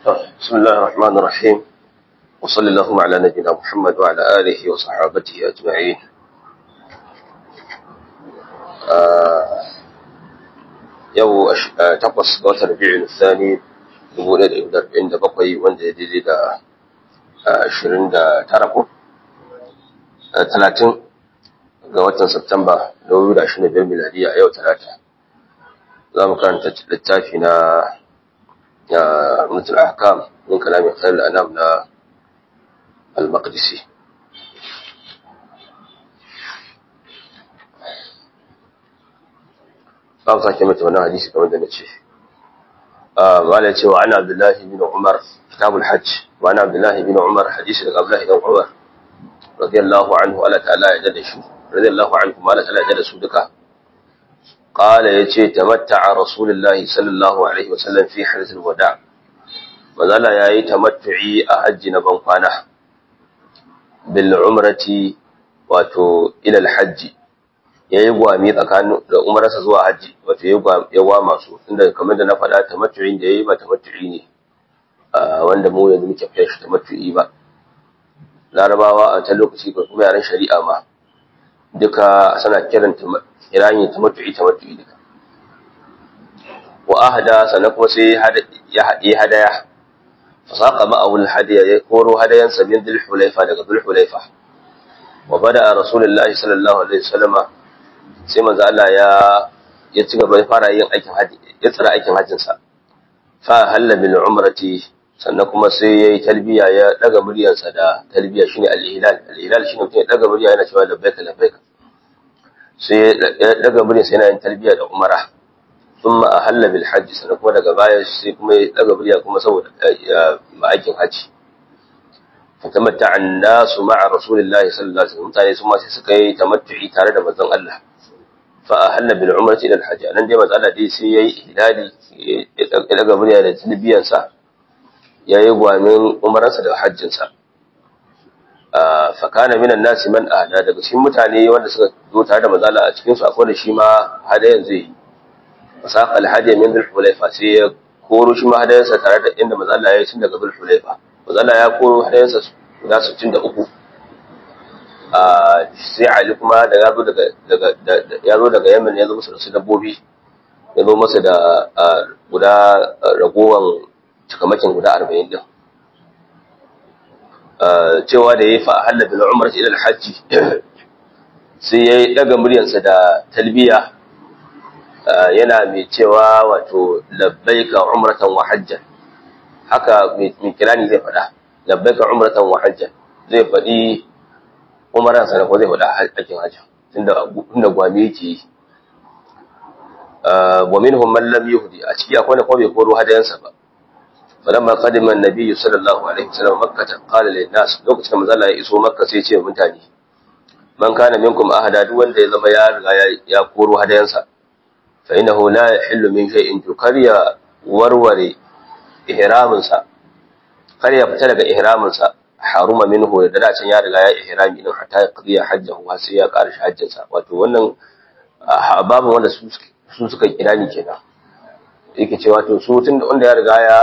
بسم الله الرحمن الرحيم وصلى اللهم على نبينا محمد وعلى آله وصحابته أجمعين yau takwas ga watan rabi'in thani dubu ɗaya da ɗari arba'in da bakwai wanda ya daidai da ashirin da tara ko talatin ga watan Septemba dubu da ashirin da biyar miladiya a yau talata za mu karanta littafi na mutul ahkam min kalamin khair al-anam na al-maqdisi ba sake mata wannan hadisi kamar da nace wala ya ce wa ana abdullahi bin umar kitabul hajj wa ana abdullahi bin umar hadisi daga abdullahi bin umar radiyallahu anhu ala ta'ala ya da shi radiyallahu anhu ma ala ta'ala ya da su duka قال يجي تمتع رسول الله صلى الله عليه وسلم في حدث الوداع مازال yayi tamattu'i a hajji na ban kwana bil umrati wato ila al hajji yayi gwami tsakanin da umrarsa zuwa hajji wato yayi gwa masu inda kamar da na faɗa tamattu'in da yayi ba tamattu'i ne wanda mu yanzu muke fiye shi tamattu'i ba larabawa a ta lokaci ko kuma yaran shari'a ma duka suna kiran kirani tamattu'i tamattu'i duka wa ahda sannan kuma sai ya haɗe hadaya fasaqa ma'ahu al-hadiya ya koro hadayan sa min dhul hulaifa daga dhul hulaifa wa bada rasulullahi sallallahu alaihi wasallama sai manzo Allah ya ya ci gaba ya fara yin aikin haji ya tsara aikin hajjin sa fa halla bil umrati sannan kuma sai yayi talbiya ya daga muryarsa da talbiya shine al-hilal al-hilal shine mutum ya daga murya yana cewa labbaika labbaika sai ya daga murya sai yana yin talbiya da umara thumma ahalla bil hajj sannan kuma daga baya sai kuma ya daga murya kuma saboda aikin haji fatamatta an-nasu ma'a rasulillahi sallallahu alaihi wasallam mutane su ma sai suka yi tamattu'i tare da manzon Allah fa ahalla bil umrati ila al-hajj nan dai manzon Allah dai sai yayi ihlali ya daga murya da talbiyan sa yayi gwamin umararsa da hajjin sa fakana minan nasi man ahda daga cikin mutane wanda suka zo tare da mazala a cikin su akwai da shi ma hadayan zai yi fasaq alhadi min dhul hulaifa sai ya koro shi ma hadayansa tare da inda mazala ya yi tun daga dhul hulaifa mazala ya koro hadayansa guda 63 a sai ali kuma da ya zo daga daga ya zo daga yamin ya zo masa da su dabbobi ya zo masa da guda ragowan cikamakin guda 40 din cewa da ya yi fa'ahalla bil umar ila hajji sai ya yi daga muryarsa da talbiya yana mai cewa wato labbaika umratan wa hajjan haka mai kirani zai faɗa labbaika umratan wa hajjan zai faɗi umaransa da ko zai faɗa aikin hajjan tunda gwami yake yi wa minhum man lam yuhdi a ciki akwai da kuma bai koro hadayansa ba فلما قدم النبي صلى الله عليه وسلم مكة قال للناس لوكacin da manzo Allah ya iso Makka sai ce mutane man kana minkum ahada duk wanda ya zama ya riga ya koro hadayansa fa innahu la yahillu min shay'in to kariya warware ihramin sa kariya fita daga ihramin sa haruma minhu da da can ya riga ya ihrami din hatta ya qadiya hajjahu har sai ya ƙara hajjin sa wato wannan babu wanda su su suka kirani kenan yake cewa to su tun da wanda ya riga ya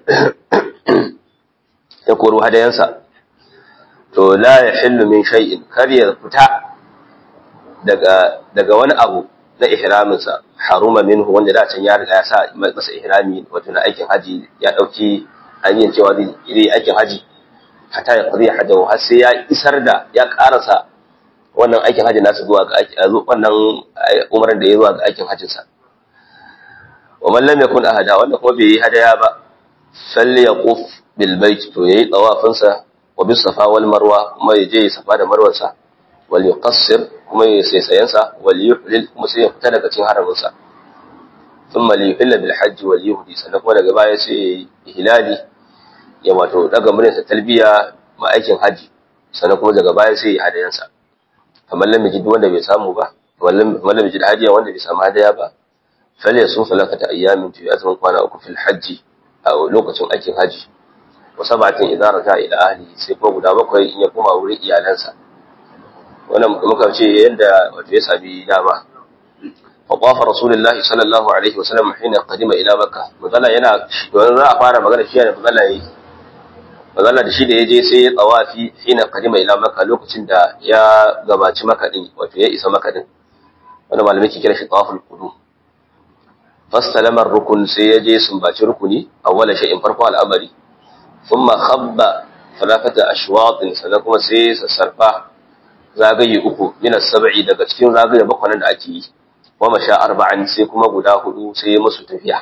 ya koro hadayansa to la ya hillu min shay'in kar ya fita daga daga wani abu na ihramin sa haruma minhu wanda da can ya riga ya sa masa ihrami wato na aikin haji ya dauki hanyar cewa zai yi aikin haji hatta ya qadi hajjahu har sai ya isar da ya karasa wannan aikin haji nasa zuwa ga wannan umaran da ya zuwa ga aikin hajjin sa wa man lam yakun ahada wanda kuma bai yi hadaya ba falyaquf bil bait to yayi tawafin sa wa bis safa wal marwa kuma ya je safa da marwar sa wal yuqassir kuma ya sai sayan sa wal yuhlil kuma sai ya fita daga cikin haramin sa thumma li yuhilla bil hajj wal yuhdi sannan kuma daga baya sai hilali ya wato daga murin sa talbiya ma aikin haji sannan kuma daga baya sai ya hadayan sa kamar lam yajid wanda bai samu ba wallan lam yajid hadiya wanda bai samu hadaya ba fale sun falakata ayyamin tu azumin kwana uku fil hajji a lokacin aikin haji wa sabatin idza raja ila ahli sai ko guda bakwai in ya koma wurin iyalansa wannan muka ce yanda wato ya sami dama فطاف رسول الله صلى الله عليه وسلم حين قدم الى مكه مثلا yana don za a fara magana shi ne mazalla yayi mazalla da shi da yaje sai ya tawafi hina qadima ila makka lokacin da ya gabaci makka din wato ya isa makka din wanda malamai ke kira shi tawaful qudum fastalama rukun sai ya je sumbaci rukuni awwala shay'in farko al'amari thumma khabba thalathata ashwat sannan kuma sai sassarfa zagaye uku min as-sab'i daga cikin zagaye bakwai da ake yi wa masha arba'an sai kuma guda hudu sai ya musu tafiya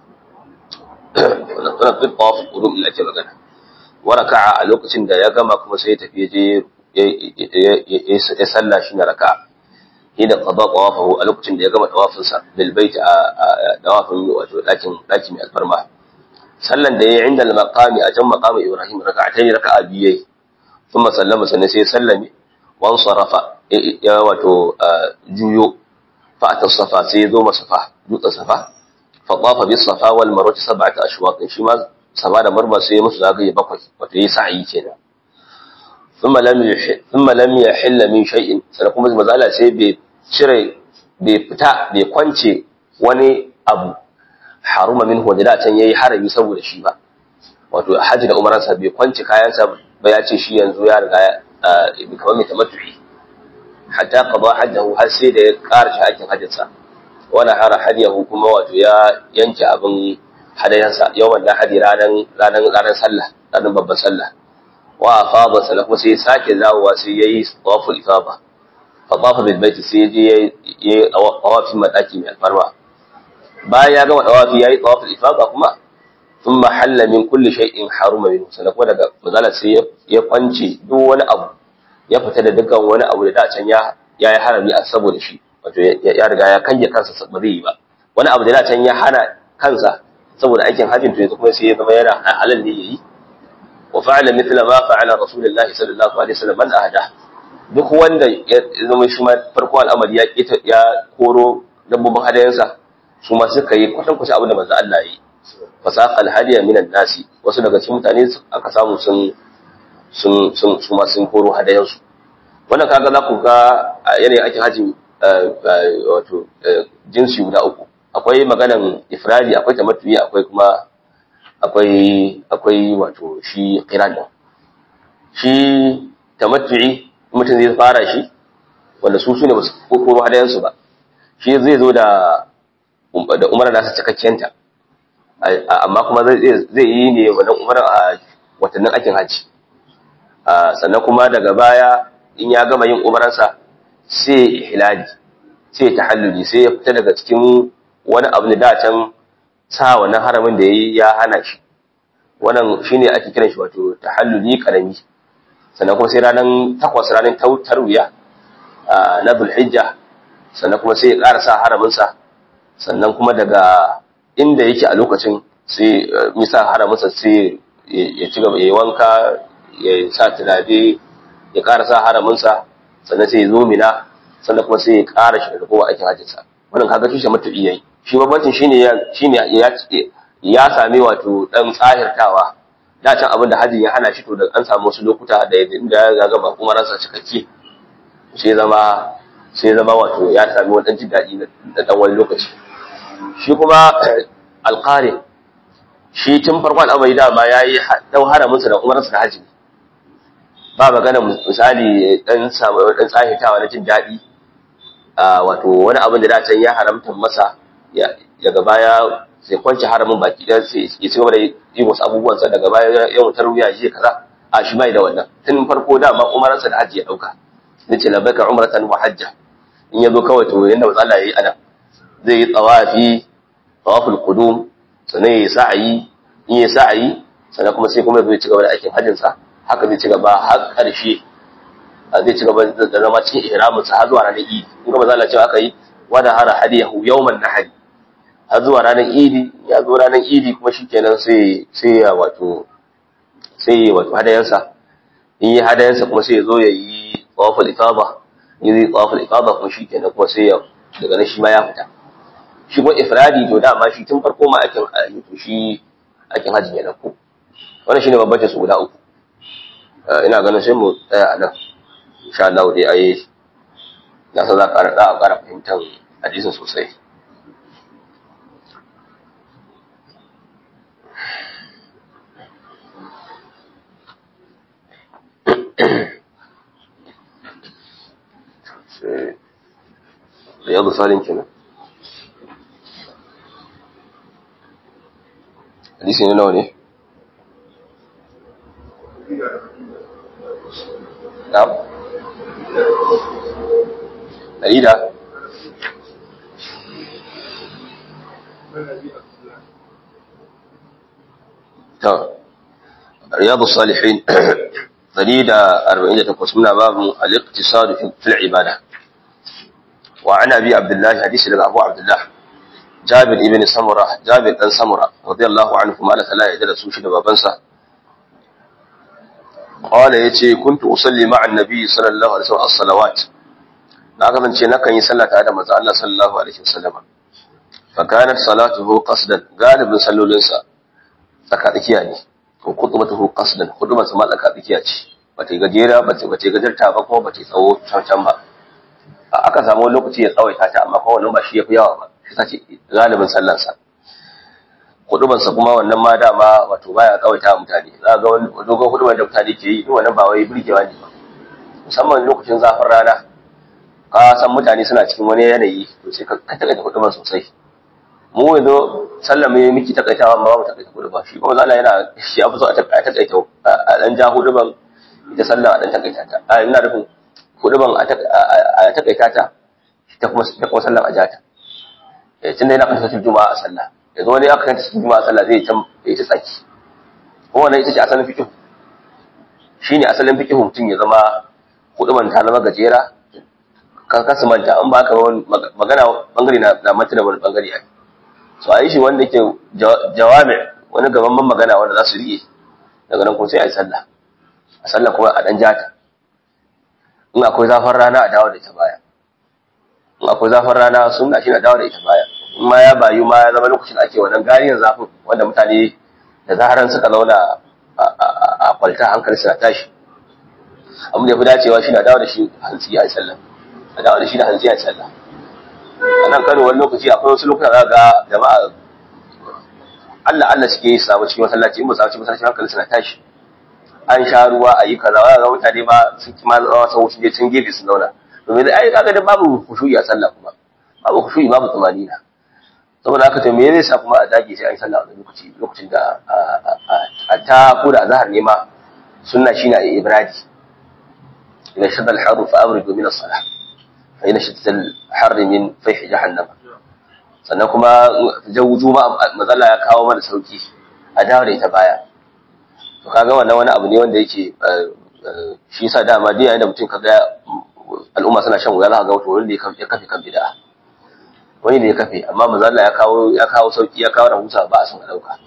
wannan tana fi tawaf qudum illa ke magana wa raka'a a lokacin da ya gama kuma sai ya tafi je ya salla shi na raka'a hina qada tawafahu a lokacin da ya gama tawafin sa bil bait a tawafin wato dakin daki mai alfarma sallan da yayi inda al-maqami a jan maqami ibrahim raka'atayn raka'a biyai thumma sallama sannan sai sallame wan sarafa ya wato juyo فأتى الصفا سيدو مصفا دوت صفا فطاف بالصفا والمروة سبعة أشواط شما صفا da marma sai musu zagaye bakwai wato yi sa'i kenan thumma lam yuhil thumma lam yahill min shay'in sai kuma mazala sai bai cire bai fita bai kwance wani abu haruma min da can yayi harami saboda shi ba wato haji da umaransa bai kwance kayansa ba ya ce shi yanzu ya riga kamar mai tamattu'i hatta qada hajjahu har sai da ya karshe aikin hajjinsa wala hara hadiyahu kuma wato ya yanke abin hadayansa yawan da hadi ranan ranan ranan sallah ranan babban sallah wa afada sallah kuma sai ya sake dawowa sai yayi tawaful ifada fa tawafa bil bait sai ya yi tawafin madaki mai alfarma bayan ya gama tawafi yayi tawaful ifada kuma thumma halla min kulli shay'in haruma minhu sannan kuma daga mazala sai ya kwance duk wani abu ya fita da dukkan wani abu da da can ya yi harami a saboda shi wato ya riga ya kange kansa ba zai yi ba wani abu da da can ya hana kansa saboda aikin hajjin to yanzu kuma sai ya zama yana halal ne yayi wa fa'ala mithla ma fa'ala rasulullahi sallallahu alaihi wasallam man ahada duk wanda ya zama shi ma farko al'amari ya ya koro dabbobin hadayansa su ma suka yi kwatan kwatan abin da manzo Allah yi fasaqa al-hadiya minan nasi wasu daga cikin mutane aka samu sun sun sun su ma sun koro hadayansu wannan kaga za ku ga yanayin ake haji wato jinsi guda uku akwai maganan ifradi akwai tamattu'i akwai kuma akwai akwai wato shi qiran shi tamattu'i mutum zai fara shi wanda su sune basu koro hadayansu ba shi zai zo da da umara nasa cikakkenta amma kuma zai yi ne wannan umara a watannin aikin haji sannan kuma daga baya in ya gama yin umaransa sai hilali sai tahalluli sai ya fita daga cikin wani abu da dacen sa wannan haramin da yayi ya hana shi wannan shine ake kiran shi wato tahalluli karami sannan kuma sai ranan takwas ranan tarwiya na Dhulhijja sannan kuma sai ya ƙara sa haramin sa sannan kuma daga inda yake a lokacin sai misa haramin sa sai ya ci gaba ya wanka ya sa turare ya ƙara sa haraminsa sannan sai ya zo mina sannan kuma sai ya ƙara shi da kowa aikin hajjinsa wannan kaga tushe matu'i yayi shi bambancin shine ya shine ya ya same wato dan tsahirtawa da can abin da hajjin ya hana shi to da an samu wasu lokuta da inda ya gama kuma ransa cikakke sai zama sai zama wato ya sami wani dan jin daɗi da dan wani lokaci shi kuma alqari shi tun farko al'amari dama yayi dau haraminsa da umarsa da hajji ba magana misali dan samu dan tsahitawa na jin daɗi wato wani abin da dacen ya haramta masa daga baya sai kwanci haramin baki ɗaya sai ya ci gaba da yi wasu abubuwan sa daga baya ya wutar wuya shi kaza a shi bai da wannan tun farko dama umaransa da hajji ya ɗauka zai ce labbaika umratan wa hajja in ya zo kawai to yanda matsala yayi ana zai yi tsawafi tawaful qudum sannan ya yi sa'ayi in ya sa'ayi sannan kuma sai kuma zai ci gaba da aikin hajjinsa haka zai ci gaba har ƙarshe zai ci gaba da zama cikin ihramin sa har zuwa ranar idi in ga mazala cewa aka yi wada hara hadiyahu yawman nahari har zuwa ranar idi ya zo ranar idi kuma shikenan sai sai ya wato sai ya wato hadayansa in yi hadayansa kuma sai ya zo ya yi tawaful ifada in yi tawaful ifada kuma shikenan kuma sai ya daga nan shi ma ya fita shi kuma ifradi to dama shi tun farko ma akin to shi akin hajji ya dauko wannan shine babbancin su guda uku ina ganin sai mu tsaya a nan insha Allah dai ayi na san za a ƙara fahimtar hadisin sosai riyadu salin kenan hadisi ne nawa ne na'am dalila to riyadu salihin dalila 48 muna babu al-iqtisad fi al-ibada وعن ابي عبد الله حديث لك ابو عبد الله جابر ابن سمره جابر بن سمره رضي الله عنه ما لا يدل su shi da babansa qala yace kuntu usalli ma'a annabi sallallahu alaihi wasallam as-salawat na kasance nakan yi sallah tare da manzo Allah sallallahu alaihi wasallam fa kanat salatuhu qasdan galibin sallolinsa tsaka tsakiya ne ko khutbatuhu qasdan khutbarsa ma tsaka tsakiya ce bata gajera bata bata gajarta ba kuma bata tsawo can ba aka samu lokaci ya tsawaita ta amma kuma wannan ba shi yafi yawa ba shi sace galibin sallansa hudubansa kuma wannan ma dama wato baya tsawaita mutane za ga wani dogon huduban da mutane ke yi wannan ba wai burgewa ne ba musamman lokacin zafin rana ka san mutane suna cikin wani yanayi to sai ka takaita huduban sosai mu yanzu sallan mai miki takaitawa amma ba mu takaita huduban shi kuma Allah yana shi ya fi so a takaita a dan ja huduban ita sallan a dan takaita ta a ina nufin huduban a takaita ta ta kuma ta kuma sallan a jata eh tunda yana kan sautin juma'a a sallah yanzu wani aka kanta cikin juma'a sallah zai can ya ta tsaki kuma wannan ita ce asalin fiqh shine asalin fiqh mutum ya zama huduban ta zama gajera ka kasu manta an ba ka magana bangare na na mata da wani bangare ai so a yi shi wanda yake jawami wani gaban magana wanda za su riƙe daga nan kuma sai a yi sallah a sallah kuma a dan jata in akwai zafin rana a dawo da ita baya in akwai zafin rana sunna shi na dawo da ita baya in ma ya bayu ma ya zama lokacin ake wannan gariyar zafin wanda mutane da zaharan suka zauna a kwalta hankali suna tashi abin da ya fi dacewa shi na dawo da shi hantsi a sallah a dawo da shi da hantsi a sallah a nan kano wani lokaci akwai wasu lokuta za ga jama'a Allah Allah suke yi samu cikin masallaci in ba samu cikin masallaci hankali suna tashi an sha ruwa a yi kaza ga mutane ma sun kima zama sau su je can gefe su zauna domin ai kaga da babu khushu'i a sallah kuma babu khushu'i babu tsamanina saboda haka to me zai sa kuma a dage sai an sallah a lokaci lokacin da a ta ko da azhar ne ma sunna shine a ibradi idan shadda al-harru fa abridu min as-salah fa ina shadda al-harri min fayh jahannam sannan kuma jawuju ma mazalla ya kawo mana sauki a dawo da ita baya to kaga wannan wani abu ne wanda yake shi yasa dama dai yayin da mutum kaga al'umma suna shan wuya za ka ga wato wanda ya kafe kan bid'a wani ne ya kafe amma manzo Allah ya kawo ya kawo sauki ya kawo rahusa ba a son a dauka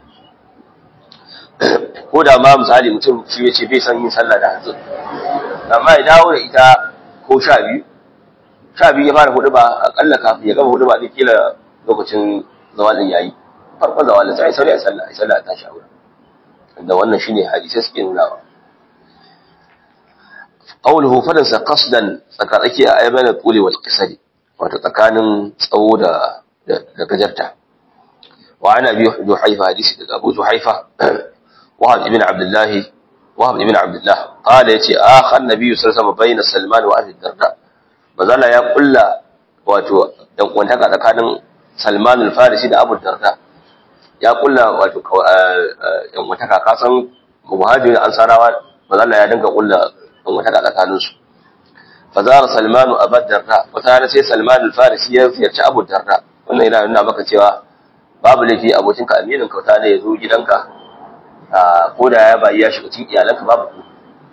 ko da ma misali mutum shi ya ce bai san yin sallah da hanzu amma ya dawo da ita ko sha biyu sha biyu ya fara hudu ba akalla kafin ya gama hudu ba duk kila lokacin zawalin yayi farkon zawalin sai sauri a sallah a sallah ta shawara da wannan shine hadisi suke nunawa qawluhu fadansa qasdan tsakatsaki a ayyana tuli wal qisari wato tsakanin tsawo da da gajarta wa ana bi juhaifa hadisi daga abu juhaifa wahab ibn abdullah wahab ibn abdullah qala yace akha annabi sallallahu alaihi wasallam bayna salman wa abi darda bazala ya kulla wato dan kwantaka tsakanin salman al-farisi da abu darda ya kulla wato yan kwantaka kasan muhajirin ansarawa bazala ya dinga kulla yan kwantaka tsakaninsu fazara salmanu abu darda wata rana sai salmanu farisi ya ziyarci abu darda wannan yana nuna maka cewa babu laifi abokinka aminin kauta ne ya zo gidanka ko da ya bayi ya shiga cikin iyalanka babu ku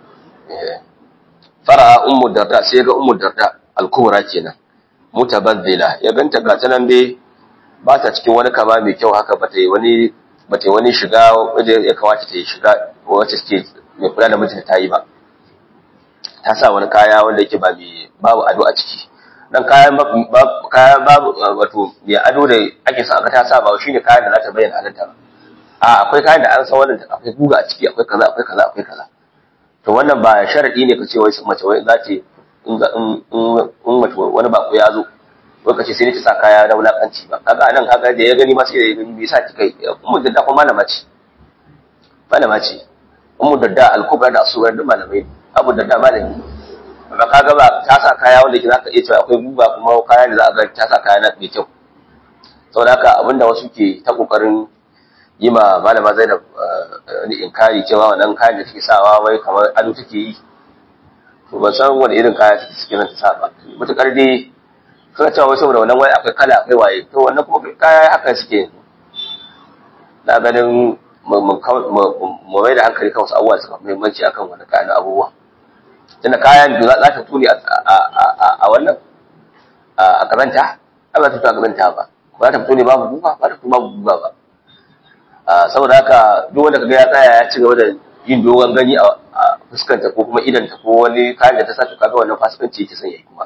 fara ummu darda sai ga ummu darda alkubra kenan mutabazzila ya ganta ga ta nan dai ba ta cikin wani kama mai kyau haka ba ta yi wani ba ta yi wani shiga wajen ya kamata ta yi shiga wacce take mai kula da mijinta ta yi ba ta sa wani kaya wanda yake ba mai babu ado a ciki dan kayan kayan babu wato mai ado da ake sa aka ta sa ba shine kayan da za ta bayyana halatta ba a akwai kayan da an san wannan akwai guga a ciki akwai kaza akwai kaza akwai kaza to wannan ba sharadi ne ka ce wai mace wai za ta in in mace wani bako ya zo lokaci sai ta sa kaya na wulakanci ba kaga nan kaga da ya gani ma sai da ya gani bai sa ki kai ummu dadda kuma malama ce malama ce ummu dadda al-kubra da asuwar duk malamai abu dadda malami amma kaga ba ta sa kaya wanda ke zaka iya cewa akwai guba kuma kaya da za a ga ta sa kaya na mai kyau saboda haka abinda wasu ke ta kokarin yi ma malama Zainab ni inkari cewa wannan kayan da take sawa wai kamar ado take yi to ban san wani irin kaya take suke nan ta sa ba mutakar dai suna cewa wai saboda wannan wai akwai kala akwai waye to wannan kuma kaya haka suke na ganin mu mai da hankali kan wasu abubuwa suka muhimmanci akan wani kayan abubuwa tunda kayan da za ta tuni a wannan a kazanta ba za ta tuni a kazanta ba ba za ta fito ne babu guba ba ta fito babu guba ba saboda haka duk wanda kaga ya tsaya ya ci gaba da yin dogon gani a fuskanta ko kuma idanta ko wani kayan da ta sa to kaga wannan fasikanci yake son yayi kuma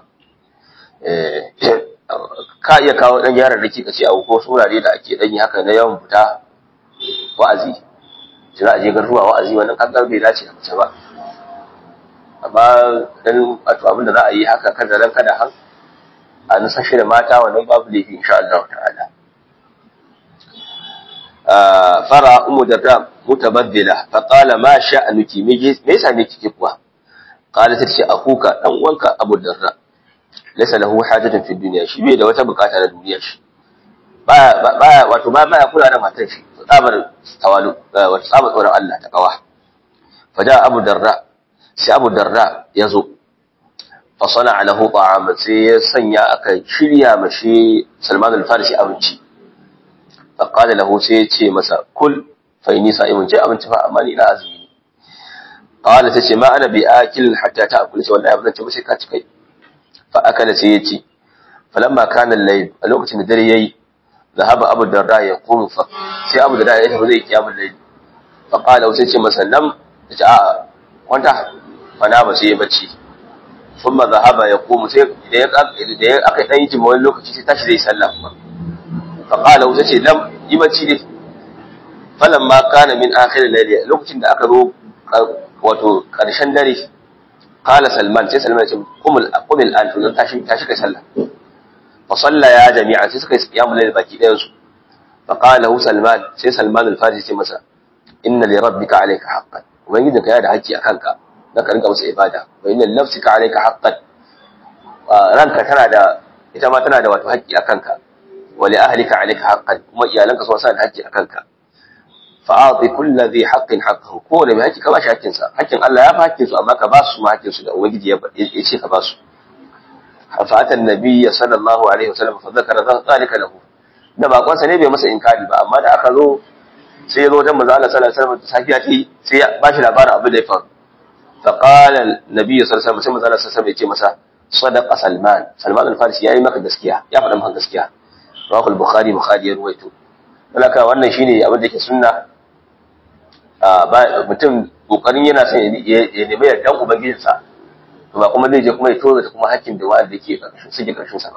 ka iya kawo dan yaran da kika ce a ko surare da ake dan yi haka na yawan fita wa'azi za a je garuwa wa'azi wannan kaga bai dace da mace ba amma dan wato abin da za a yi haka kada ran kada han a nusashe da mata wannan babu laifi insha Allah ta'ala fara umu darda mutabaddila fa qala ma sha'anuki me yasa ne kike kuwa qala ta ce akuka dan uwanka abu darda laysa lahu hajatun fi dunya shi bai da wata bukata na duniya shi baya baya wato ba baya kula da matar shi tsabar tawalu wato tsabar tsoron Allah ta kawa fa da abu darda sai abu darda yazo fa sana lahu ta'aman sai ya sanya aka shirya mashi Salman al-Farisi abinci faƙada lahu sai ya ce masa kul fai nisa imun ce abinci fa amma ni ina azumi ne qala ta ce ma ana bi akil hatta ta akul sai wallahi abin ce ba sai ka ci kai fa akala sai ya ci falamma kana layl a lokacin da dare yayi zahaba abu darda ya qumu fa sai abu darda ya tafi zai kiyamul layl fa qala sai ce masa nam ta ce a kwanta fa na ba sai ya bacci thumma zahaba ya qumu sai da ya da ya aka dan yi jima wani lokaci sai tashi zai sallah kuma faƙala wuta ce lam yi bacci ne falon ma kana min akhirin lailiya lokacin da aka zo wato ƙarshen dare kala salman sai salman ce kumul kumul an to tashi tashi kai sallah fa salla ya jami'a sai suka yi qiyamul layl baki ɗayan su fa qala hu salman sai salman al-farisi ce masa inna li rabbika alayka haqqan ubangiji ka yana da haƙƙi akan ka na ka rinka masa ibada wa inna li nafsika alayka haqqan ranka tana da ita ma tana da wato haƙƙi akan ka wali ahlika alayka haqqan kuma iyalanka sun san haƙƙi akan ka fa a'ti kulli dhi haqqin haqqahu ko da mai haƙƙi ka ba shi haƙƙin sa haƙƙin Allah ya fa haƙƙin su amma ka ba su ma haƙƙin su da ubangiji ya ce ka ba su fa atan nabiyyi sallallahu alaihi wasallam fa zakara zalika lahu da bakon sa ne bai masa inkari ba amma da aka zo sai ya zo wajen manzo Allah sallallahu alaihi wasallam safiya ce sai ya ba shi labarin abin da ya faru fa qala nabiyyi sallallahu alaihi wasallam sai manzo Allah sallallahu alaihi wasallam ya ce masa sadaqa salman salman al-farisi yayi maka gaskiya ya faɗa maka gaskiya rawahu al-bukhari bukhari ya ruwaito laka wannan shine abin da yake sunna mutum kokarin yana son ya nemi yardan ubangijinsa to ba kuma zai je kuma ya toza ta kuma hakkin da wa'anda yake karshen suke karshen sa ba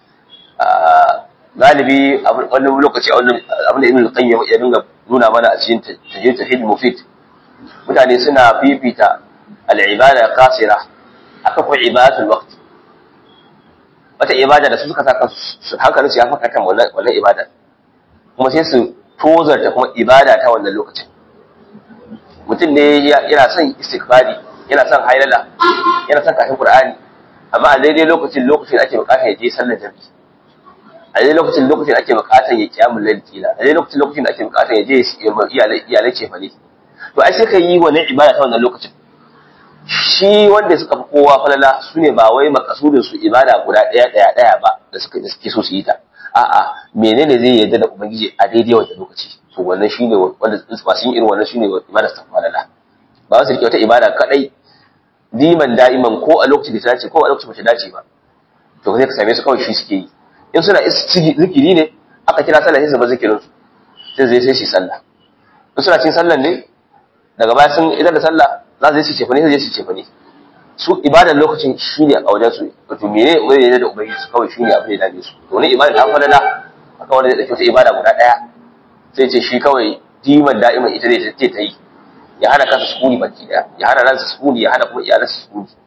galibi wani lokaci a wannan abin da ibn qayyim ya dinga nuna mana a cikin tajid tafid mufid mutane suna fifita al-ibada qasira aka ko ibadatul waqt wata ibada da su suka saka su hankalin su ya faka kan wannan wannan ibada kuma sai su tozarta kuma ibada ta wannan lokacin mutum ne yana son istighfari yana son hailala yana son kafin qur'ani amma a daidai lokacin lokacin ake bukatar ya je sallar jami'i a daidai lokacin lokacin ake bukatar ya kiyamul layl kila a daidai lokacin lokacin da ake bukatar ya je iyalai iyalai ce fa ne to ai sai ka yi wannan ibada ta wannan lokacin shi wanda suka fi kowa falala su ne ba wai makasudin su ibada guda ɗaya ɗaya ɗaya ba da suka da suke so su yi ta a'a menene zai yarda da ubangiji a daidai wannan lokaci to wannan shine wanda masu yin irin wannan shine ibada ta falala ba wasu rike wata ibada kadai diman da'iman ko a lokacin da ta dace ko a lokacin da ta dace ba to sai ka same su kawai shi suke yi in suna zikiri ne aka kira sallah sai su ba zikirin su sai zai sai shi sallah in suna cin sallah ne daga baya sun idan da sallah za su je su cefa ne sai su cefa ne su ibadan lokacin shi ne a wajen su wato mene wani ne da ubangiji su kawai shi ne abin da ya dame su to ne ibada ta falala aka wanda zai dauki wata ibada guda daya sai ce shi kawai diman da'iman ita ne ta ta yi ya hana kansa sukuni baki daya ya hana ransa sukuni ya hana kuma iyalansa sukuni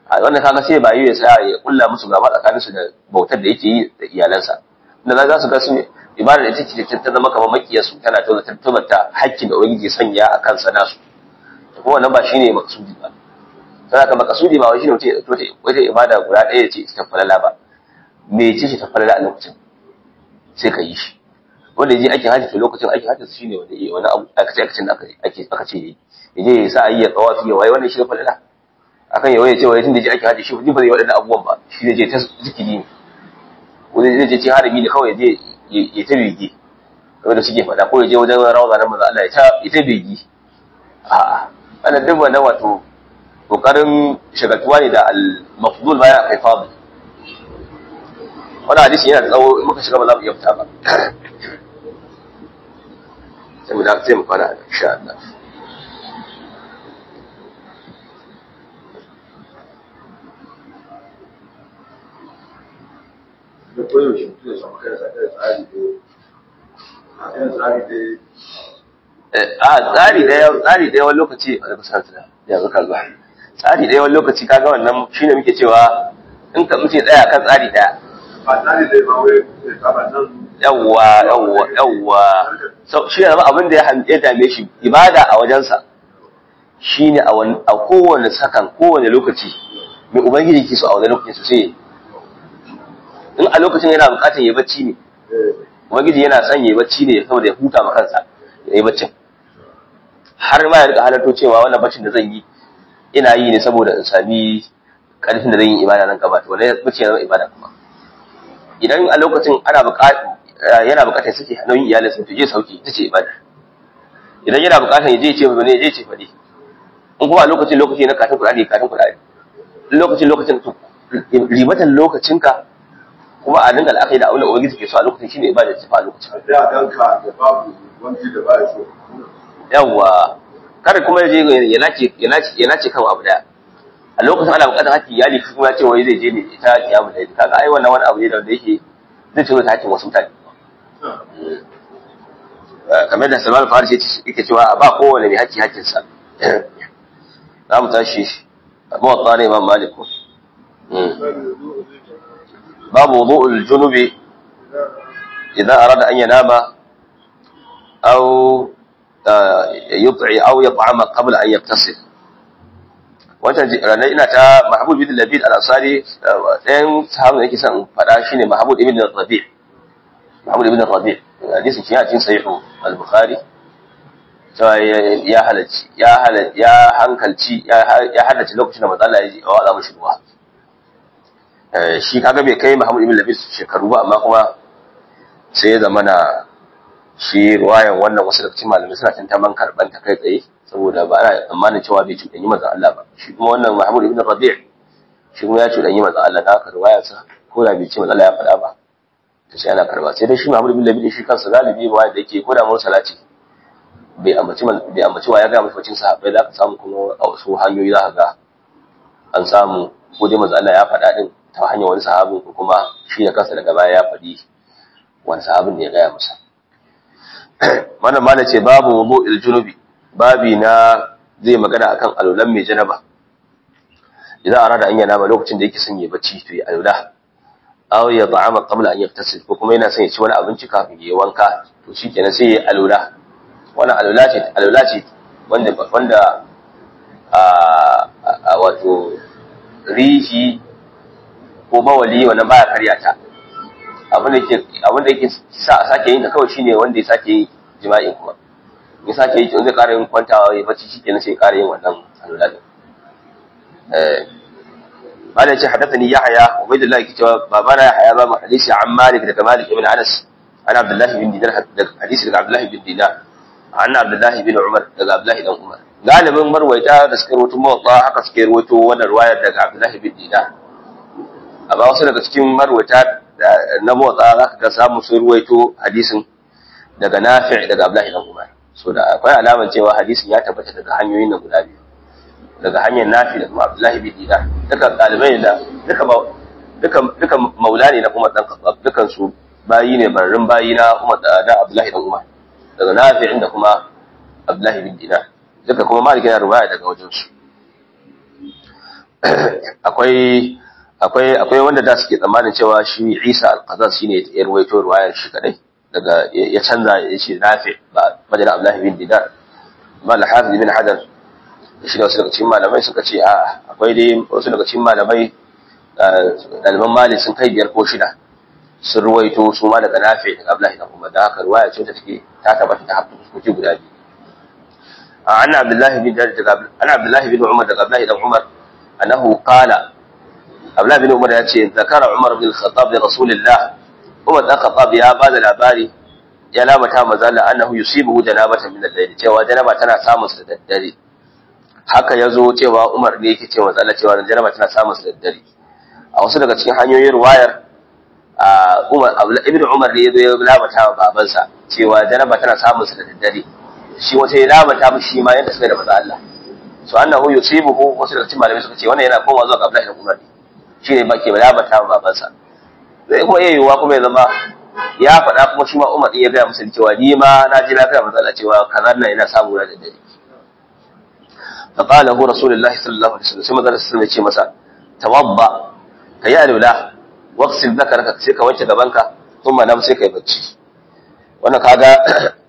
a wannan kaga sai ba yi ya tsaya ya kulla musu gaba tsakanin su da bautar da yake yi da iyalansa da za su ga su ibada da take ta zama kamar makiyarsu tana tabbata hakkin da ubangiji sanya a kansa nasu kuma wannan ba shine maksudi ba sai ka makasudi ba wai shine mutum ya dauko wata ibada guda ɗaya ce ta falala ba me ce ce ta falala a lokacin sai ka yi shi wanda je aikin hajji to lokacin aikin hajji shine wanda yi wani abu aka ce aka da ake aka ce yi yaje ya sa ayi ya tsawafi ya waye wannan shi ne falala akan ya waye ce waye tunda je aikin hajji shi ba zai wadannan abubuwan ba shi zai je ta zikiri ne wani zai je ci harami ne kawai je ya ta bege wanda suke faɗa ko ya je wajen rawza na manzo Allah ya ta ita bege a'a wannan duk wannan wato kokarin shagaltuwa ne da al-mafdul bayan akai fadil wannan hadisi yana da tsawo in muka shiga ba za mu iya fita ba sai mu da sai mu fara insha Allah da koyaushe mutum ya samu kansa da tsari da a kan tsari da a tsari da tsari da yawan lokaci a kusa da yanzu ka zuwa tsari da yawan lokaci kaga wannan shine muke cewa in ka muke tsaya kan tsari daya ba tsari da ba wai ya kama nan yawwa yawwa yawwa so shi ne abin da ya dame shi ibada a wajensa shine a wani a kowane sakan kowane lokaci mai ubangiji ke so a wani lokaci sai in a lokacin yana bukatar ya bacci ne ubangiji yana son ya bacci ne saboda ya huta ma kansa ya yi baccin har ma ya rika halarto cewa wannan baccin da zan yi ina yi ne saboda in sami karfin da zan yi ibada nan gaba to wannan bacci ya zama ibada kuma idan a lokacin ana bukatar yana bukatar sake nauyin iyalinsa to je sauki ita ce ibada idan yana bukatar ya je ce ba ne ya je ce fa ne in kuma a lokacin lokaci na katin kuɗaɗe katin kuɗaɗe lokacin lokacin to ribatan lokacinka kuma a dinga al'akari da aula ubangiji ke so a lokacin shine ibada ta fa a lokacin a da ganka da babu wani da ba ya so yawwa kada kuma ya je ya nace ya nace ya nace kan abu daya a lokacin ana bukatar hakki iyali kuma ya ce wai zai je ne ita kiyamu da kaga ai wannan wani abu ne da yake zai ce ta hakkin wasu mutane kamar da Salman Farisi yake cewa a ba kowane mai haƙƙi haƙƙinsa za mu tashi abu wa tsari imam malik babu wudu'ul junubi idan arada an yanama aw yut'i aw yat'ama qabla an yaktasib wancan ranar ina ta mahmud bin labid al-ansari ɗayan sahabu da yake son faɗa shine mahmud ibn rabi' mahmud ibn rabi' hadisin shi a cikin sahihu al-bukhari cewa ya halarci ya halarci ya hankalci ya halarci lokacin da matsala ya ji a wala mushi ruwa shi kaga bai kai Muhammad ibn Labis shekaru ba amma kuma sai ya zama na shi ruwayan wannan wasu daga cikin malamai suna tantaman karban ta kai tsaye saboda ba ana tsammanin cewa bai cuɗanyi manzon Allah ba shi kuma wannan Muhammad ibn Rabi' shi kuma ya cuɗanyi manzon Allah da haka ruwayarsa ko da bai ce manzon Allah ya faɗa ba to sai ana karba sai dai shi Muhammad ibn Labid shi kansa galibi ba da yake koda mursala ce bai ambaci bai ambaci wa ya ga mafacin sahabbai za ka samu kuma a wasu hanyoyi za ka ga an samu ko dai manzo Allah ya faɗa din ta hanyar wani sahabin ko kuma shi da kansa daga baya ya faɗi wani sahabin ne ya gaya masa wannan ma ce babu wudu'il junubi babi na zai magana akan alulan mai janaba idan arada an yana ba lokacin da yake son ya bacci to ya alula aw ya ta'ama qabla an yaktasil ko kuma yana son ya ci wani abinci kafin ya wanka to shikenan sai ya alula wannan alula ce alula ce wanda wanda a wato rihi ko bawali wannan baya karya ta abin da yake abin da yake sa a sake yin ta kawai shine wanda ya sake yin jima'i kuma ya sake yi zai ƙara yin kwantawa ya bacci shikenan sai ya ƙara yin wannan alula din eh قال يا حدثني يحيى عبيد الله كتاب بابانا يحيى باب حديث عن مالك دك مالك بن انس عن عبد الله بن دينار حديث دك عبد الله بن دينار عن عبد الله بن عمر دك عبد الله بن عمر galibin marwaita da suka rawaito mawaka haka suke rawaito wannan ruwayar daga Abdullah bin Dinar amma wasu daga cikin marwaita na mawaka zaka ga samu sun ruwaito hadisin daga Nafi' daga Abdullah bin Umar so da akwai alaman cewa hadisin ya tabbata daga hanyoyin nan guda biyu daga hanyar nafi da kuma abdullahi bin dinar duka ɗalibai da duka duka duka maula ne na kuma dan khattab dukan su bayi ne barrin bayi na kuma da abdullahi dan umar daga nafi da kuma abdullahi bin dinar duka kuma malik yana ruwaya daga wajen su akwai akwai akwai wanda da suke tsammanin cewa shi Isa al-Qazaz shine ya ruwaito ruwayar shi kadai daga ya canza ya ce Nafi ba madana Abdullah bin Dinar mal Hafiz bin Hajar shi da wasu daga cikin malamai suka ce a akwai dai wasu daga cikin malamai ɗaliban Malik sun kai biyar ko shida sun ruwaito su ma daga Nafi daga Abdullah bin Umar da haka ruwaya ce ta take ta tabbata ta hafi fuskoki guda biyu عن عبد الله بن عن عبد الله بن عمر عبد الله بن عمر انه قال عبد الله بن عمر yace ذكر عمر بن الخطاب لرسول الله عمر بن الخطاب ya bada labari ya lamata mazalla annahu yusibuhu janabatan min al-layl cewa janaba tana samun sa da daddare haka yazo cewa Umar ne yake cewa mazalla cewa janaba tana samun sa da daddare a wasu daga cikin hanyoyin riwayar Umar Ibn Umar ne yazo ya lamata wa babansa cewa janaba tana samun sa da daddare shi wata ya labata mu shi ma yadda suka da maza Allah so annahu yusibuhu wasu daga cikin malamai suka ce wannan yana komawa zuwa ga Abdullahi ibn Umar shi ne bake labata mu babansa zai kuma iya yiwuwa kuma ya zama ya faɗa kuma shi ma Umar ya gaya musu cewa ni ma na ji lafiya maza Allah cewa kaza nan yana samu na da dare فقال هو رسول الله صلى الله عليه وسلم sai manzon sallallahu alaihi masa tawadda kayi alula waqsil dhakaraka sai ka wanke gabanka kuma nam sai kai bacci wannan kaga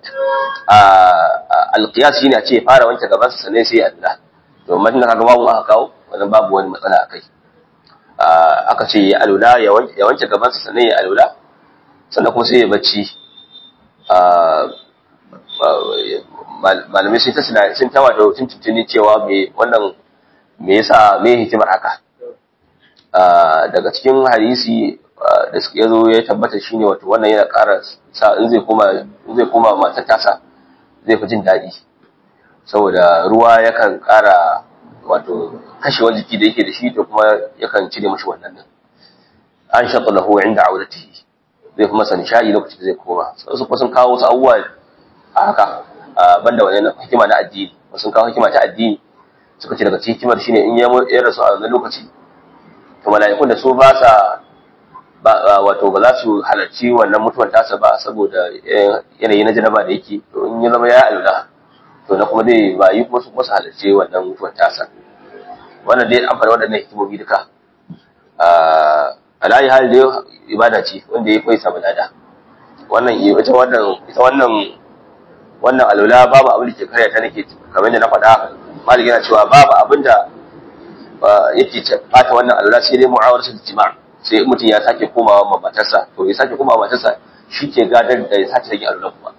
alƙiyas shine a ce fara wanke gaban sa sannan sai Allah domin da kaga babu aka kawo wannan babu wani matsala akai aka ce ya alula ya wanke ya wanke gaban sa sannan ya alula sannan kuma sai ya bacci malamai sun ta suna sun ta wato tuntuntuni cewa me wannan me yasa me hikimar haka daga cikin hadisi da suka yazo ya tabbata shine wato wannan yana ƙara sa in zai koma in zai koma matar tasa zai fi jin daɗi saboda ruwa yakan ƙara wato kashewar jiki da yake da shi to kuma yakan cire mashi wannan nan an shaƙa lahu inda auratihi zai fi masa nishaɗi lokacin da zai koma su kuma sun kawo wasu abubuwa a haka banda wannan hikima na addini sun kawo hikima ta addini suka ce daga cikin hikimar shine in ya rasu a wannan lokaci to mala'ikun da su ba sa wato ba za su halarci wannan mutuwar tasa ba saboda yanayi na janaba da yake to in ya zama ya alula to na kuma dai ba yi kuma su kuma su halarci wannan mutuwar tasa wannan dai an faɗi waɗannan hikimomi duka a layi hali dai ibada ce wanda ya koyi samu lada wannan ita wannan ita wannan wannan alula babu abin da ke karya ta nake kamar da na faɗa malik yana cewa babu abin da yake bata wannan alula sai dai mu'awar su jima'a sai mutum ya sake komawa ma matarsa to ya sake komawa matarsa shi ke gadar da ya sake rage alula kuma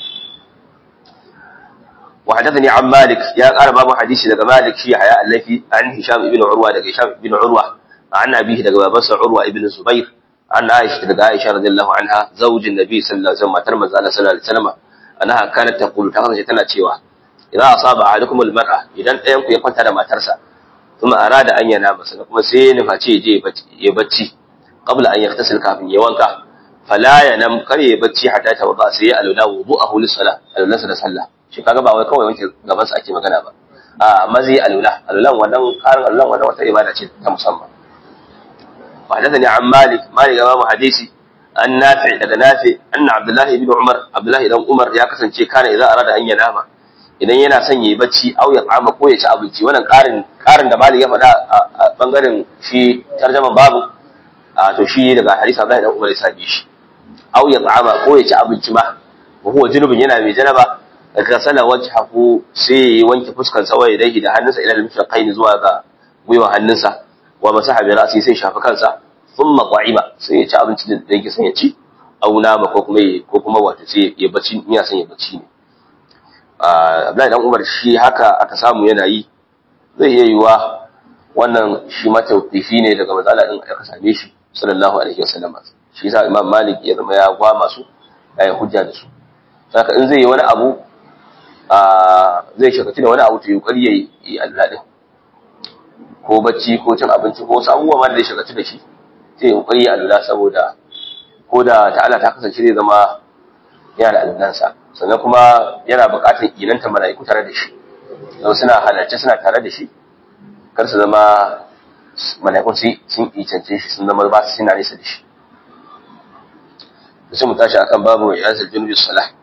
wa hadathani an malik ya ƙara babu hadisi daga malik shi haya allafi an hisham ibn urwa daga hisham ibn urwa an abihi daga babansa urwa ibn zubair an aisha daga aisha radiyallahu anha zaujin nabi sallallahu alaihi wasallam matar manzo Allah sallallahu alaihi wasallam annaha kanat taqulu ta kasance tana cewa idan asaba ahadukum almar'a idan ɗayan ku ya kwanta da matarsa kuma arada an yana masa kuma sai ya nufaci je ya bacci qabla an yaktasil kafin ya wanka fala ya nam kar ya bacci hatta ta wada sai ya alula wudu'ahu lis-salah alulansa da sallah shi kaga ba wai kawai wanke gaban sa ake magana ba a amma zai alula alulan wannan karin alulan wannan wata ibada ce ta musamman وحدثني عن مالك مالك امام حديثي an nafi daga nafi anna abdullahi ibn umar abdullahi dan umar ya kasance kana idan arada an yanama idan yana son yayi bacci au ya tsama ko ya ci abinci wannan karin karin da malik ya faɗa a bangaren shi tarjaman babu a to shi daga hadisi abdullahi dan umar ya sabi shi au ya tsama ko ya ci abinci ma wa huwa junubun yana mai janaba daga sala wajhahu sai ya wanke fuskan sa waye dahi da hannunsa ila al-mifaqain zuwa ga gwiwa hannunsa wa masaha bi ra'si sai shafa kansa thumma qa'iba sai ya ci abinci da yake son ya ci au nama ko kuma ko kuma wato sai ya bacci ina son ya bacci ne Abdullahi dan Umar shi haka aka samu yana yi zai iya yiwa wannan shi ma tawqifi ne daga matsala din aka same shi sallallahu alaihi wasallam shi yasa Imam Malik ya zama ya gwa masu ya hujja da su saka in zai yi wani abu zai shakaci da wani abu to yi kokari yayi Allah din ko bacci ko cin abinci ko wasu abubuwa ma da ya shakaci da shi sai ya kokari ya Allah saboda ko da ta'ala ta kasance zai zama yana da allansa sannan kuma yana buƙatar inanta mala'iku tare da shi don suna halarci suna tare da shi kar su zama mala'ikun sun icance shi sun zama ba su suna nesa da shi sai mu tashi akan babu ya zai junubi salah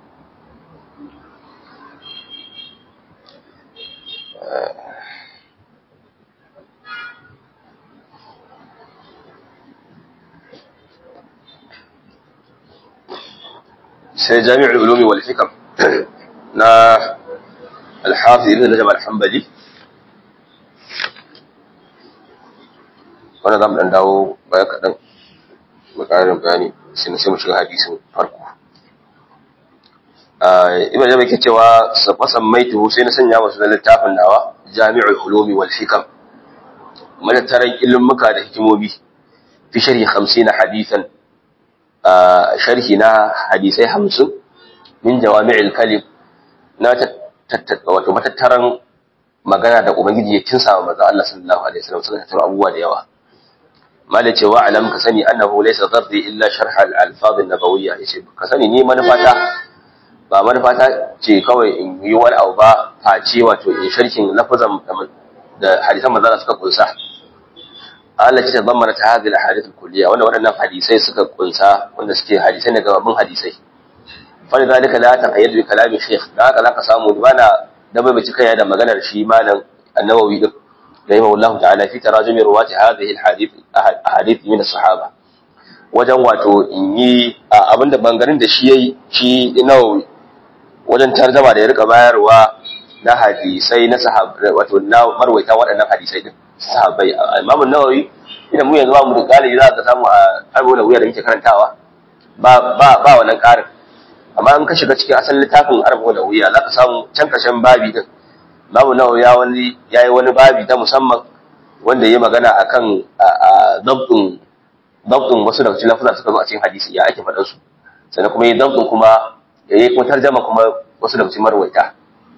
sai jami'ul ulumi wal hikam na al-hafiz ibn rajab al-hanbali wannan zamu dan dawo baya kadan mu ƙarin bayani sai sai mu shiga hadisin farko ibn rajab yake cewa sabasan maitu sai na sanya masu littafin nawa jami'ul ulumi wal hikam matattaran ilmuka da hikimomi fi sharhi 50 hadithan sharhi na hadisai 50 min jawami'il kalim na wato matattaran magana da ubangiji ya kinsa wa manzo Allah sallallahu alaihi wasallam suka tattara abubuwa da yawa malai ce wa alam ka sani annahu laysa ghardi illa sharh al-alfaz an-nabawiyya yace ka sani ni manufata ba manufata ce kawai in yi wani abu ba face wato in sharhin lafazan da hadisan manzo suka kunsa Allah ce zammana ta hadhihi al-ahadith al-kulliyya wanda waɗannan hadisai suka kunsa wanda suke hadisai ne gaban hadisai fa lidhalika la taqayyad bi kalami shaykh da haka zaka samu bana da bai cika ya da maganar shi malam an-nawawi din rahimahullahu ta'ala fi tarajumi ruwati hadhihi al-hadith ahadith min as-sahaba wajen wato in yi abinda bangaren da shi yayi shi nawawi wajen tarjama da ya rika bayarwa na hadisai na sahabbai wato na marwaita waɗannan hadisai din sahabbai imamu nawawi idan mu yanzu ba mu da galibi za ka samu a arba'una wuya da muke karantawa ba ba ba wannan ƙarin amma in ka shiga cikin asalin littafin arba'una wuya za ka samu can kashen babi din imamu nawawi ya wani ya yi wani babi ta musamman wanda ya magana akan dabtin dabtin wasu daga cikin lafuzan suka zo a cikin hadisi ya ake faɗan su sannan kuma yi dabtin kuma ya yi kuma tarjama kuma wasu daga cikin marwaita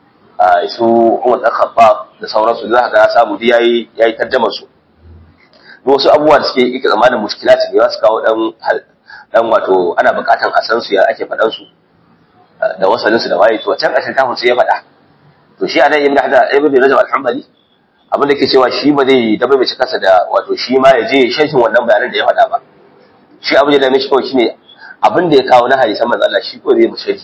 su Umar ɗan Khattab da sauransu za ka ga samu dai yayi yayi tarjamar su duk wasu abubuwa da suke yake zamanin mushkilati ne su kawo dan dan wato ana buƙatan a san su ya ake faɗan su da wasalin su da waye to can ƙarshen kafin sai ya faɗa to shi anan ibn hada ibn rajab al-hanbali abin da ke cewa shi ba zai dabe mai kansa da wato shi ma ya je sharhin wannan bayanan da ya faɗa ba shi abin da ya mishi kawai shine abin da ya kawo na hadisan manzo Allah shi ko zai mu sharhi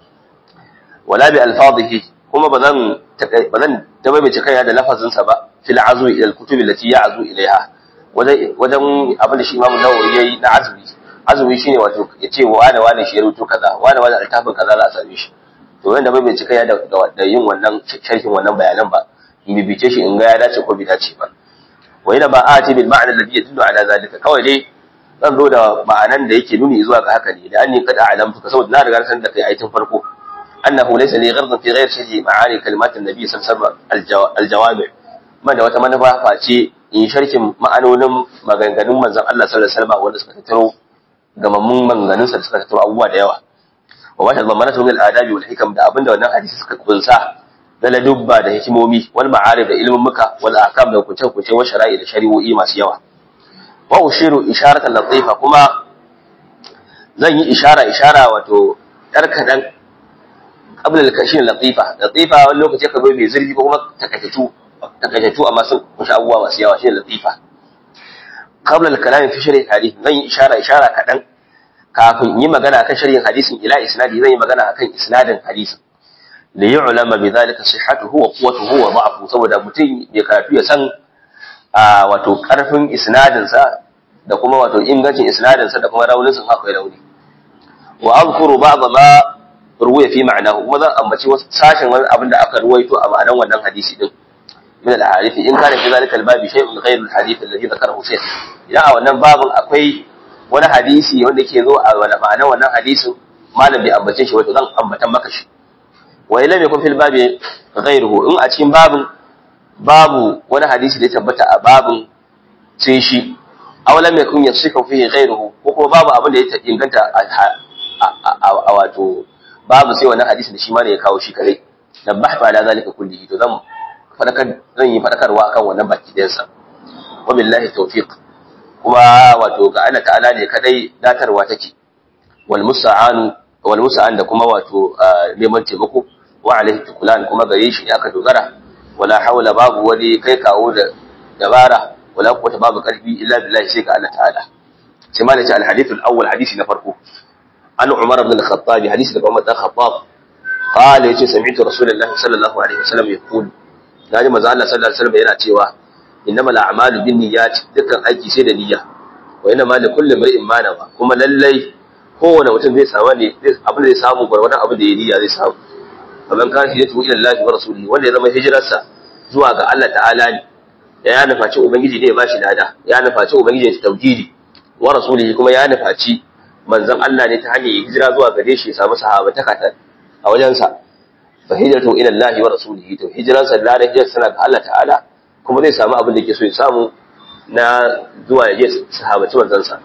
wala bi alfadhihi kuma ba zan ba zan dabe mai kaya da lafazinsa ba fil azmi ila al-kutub allati ya'zu ilaiha wajen wajen abin da shi Imam Nawawi yayi na azumi azumi shine wato ya ce wa da wani shi ya rubuto kaza wa da wani altafin kaza za a same shi to wanda bai bai cika ya da yin wannan sharhin wannan bayanan ba in bibice shi in ga ya dace ko bai dace ba wa ina ba ati bil ma'na alladhi yadullu ala zalika kawai dai zan zo da ma'anan da yake nuni zuwa ga haka ne da anni kada a'lamtu ka saboda na riga san da kai aitin farko annahu laysa li ghardin fi ghayr sharhi ma'ani kalimat an-nabi sallallahu alaihi wasallam al-jawami ma da wata manufa face in sharhin ma'anonin maganganun manzon Allah sallallahu alaihi wasallam wanda suka tattaro gamammun maganganun sa suka tattaro abubuwa da yawa wa wata zamanatu min al-adabi wal hikam da abinda wannan hadisi suka kunsa na ladubba da hikimomi wal ma'arif da ilmin muka wal ahkam da kuce kuce wa shara'i da shari'o'i masu yawa wa ushiru isharatan latifa kuma zan yi ishara ishara wato yar kadan qabla al-kashin latifa latifa wani lokaci ka zo mai zurfi ko kuma takaitatu takaitatu amma sun kunshi abubuwa masu yawa shine latifa qabla al-kalam fi sharh hadith zan yi ishara ishara kadan kafin yi magana akan sharhin hadisin ila isnadi zan yi magana akan isnadin hadisin da yi ulama bi zalika sihhatuhu wa quwwatuhu wa da'fuhu saboda mutum ya karatu ya san a wato karfin isnadin sa da kuma wato ingancin isnadin sa da kuma raunin sa akwai rauni wa azkuru ba'd ma ruwaya fi ma'anahu kuma zan ambaci wasu sashen wani abin da aka ruwaito a ma'anan wannan hadisi din min al-ahadith in kana fi zalika al-babi shay'un ghayr al-hadith alladhi dhakarahu shaykh idan a wannan babin akwai wani hadisi wanda ke zo a wani ma'anar wannan hadisin malam bai ambace shi wato zan ambatan maka shi wa lam yakun fil babi ghayruhu in a cikin babin babu wani hadisi da ya tabbata a babin sai shi aw lam yakun yasihu fihi ghayruhu ko kuma babu abin da ya inganta a wato babu sai wannan hadisi da shi ma ne ya kawo shi kare nabbahtu ala zalika kullihi to zan fadakar zan yi fadakarwa akan wannan baki ɗayansa wa billahi tawfiq kuma wato ga Allah ta'ala ne kadai datarwa take wal musta'an wal musta'an da kuma wato neman taimako wa alaihi tukulan kuma gare shi ne aka dogara wala hawla babu wani kai kawo da dabara wala quwwata babu karfi illa billahi sai ga Allah ta'ala sai ma nace al hadith al awwal hadisi na farko an umar ibn al khattab hadisi da umar ibn khattab قال يجي سمعت رسول الله صلى الله عليه وسلم يقول naji manzo Allah sallallahu alaihi wasallam yana cewa innamal a'malu binniyat dukkan aiki sai da niyya wa innamal likulli imrin ma nawa kuma lallai kowane mutum zai samu ne abin da zai samu gwargwadon abin da ya niyya zai samu kamar kan shi tuhu ila Allah wa rasulihi wanda ya zama hijirarsa zuwa ga Allah ta'ala ne ya ya nufaci ubangiji ne ya bashi lada ya nufaci ubangiji ya tauhidi wa rasulihi kuma ya nufaci manzon Allah ne ta hanyar hijira zuwa gare shi ya samu sahabataka ta a wajensa fa hijratu ila Allah wa rasulihi to hijransa da hijrar sana ga Allah ta'ala kuma zai samu abin da yake so ya samu na zuwa ya je sahabaci manzon sa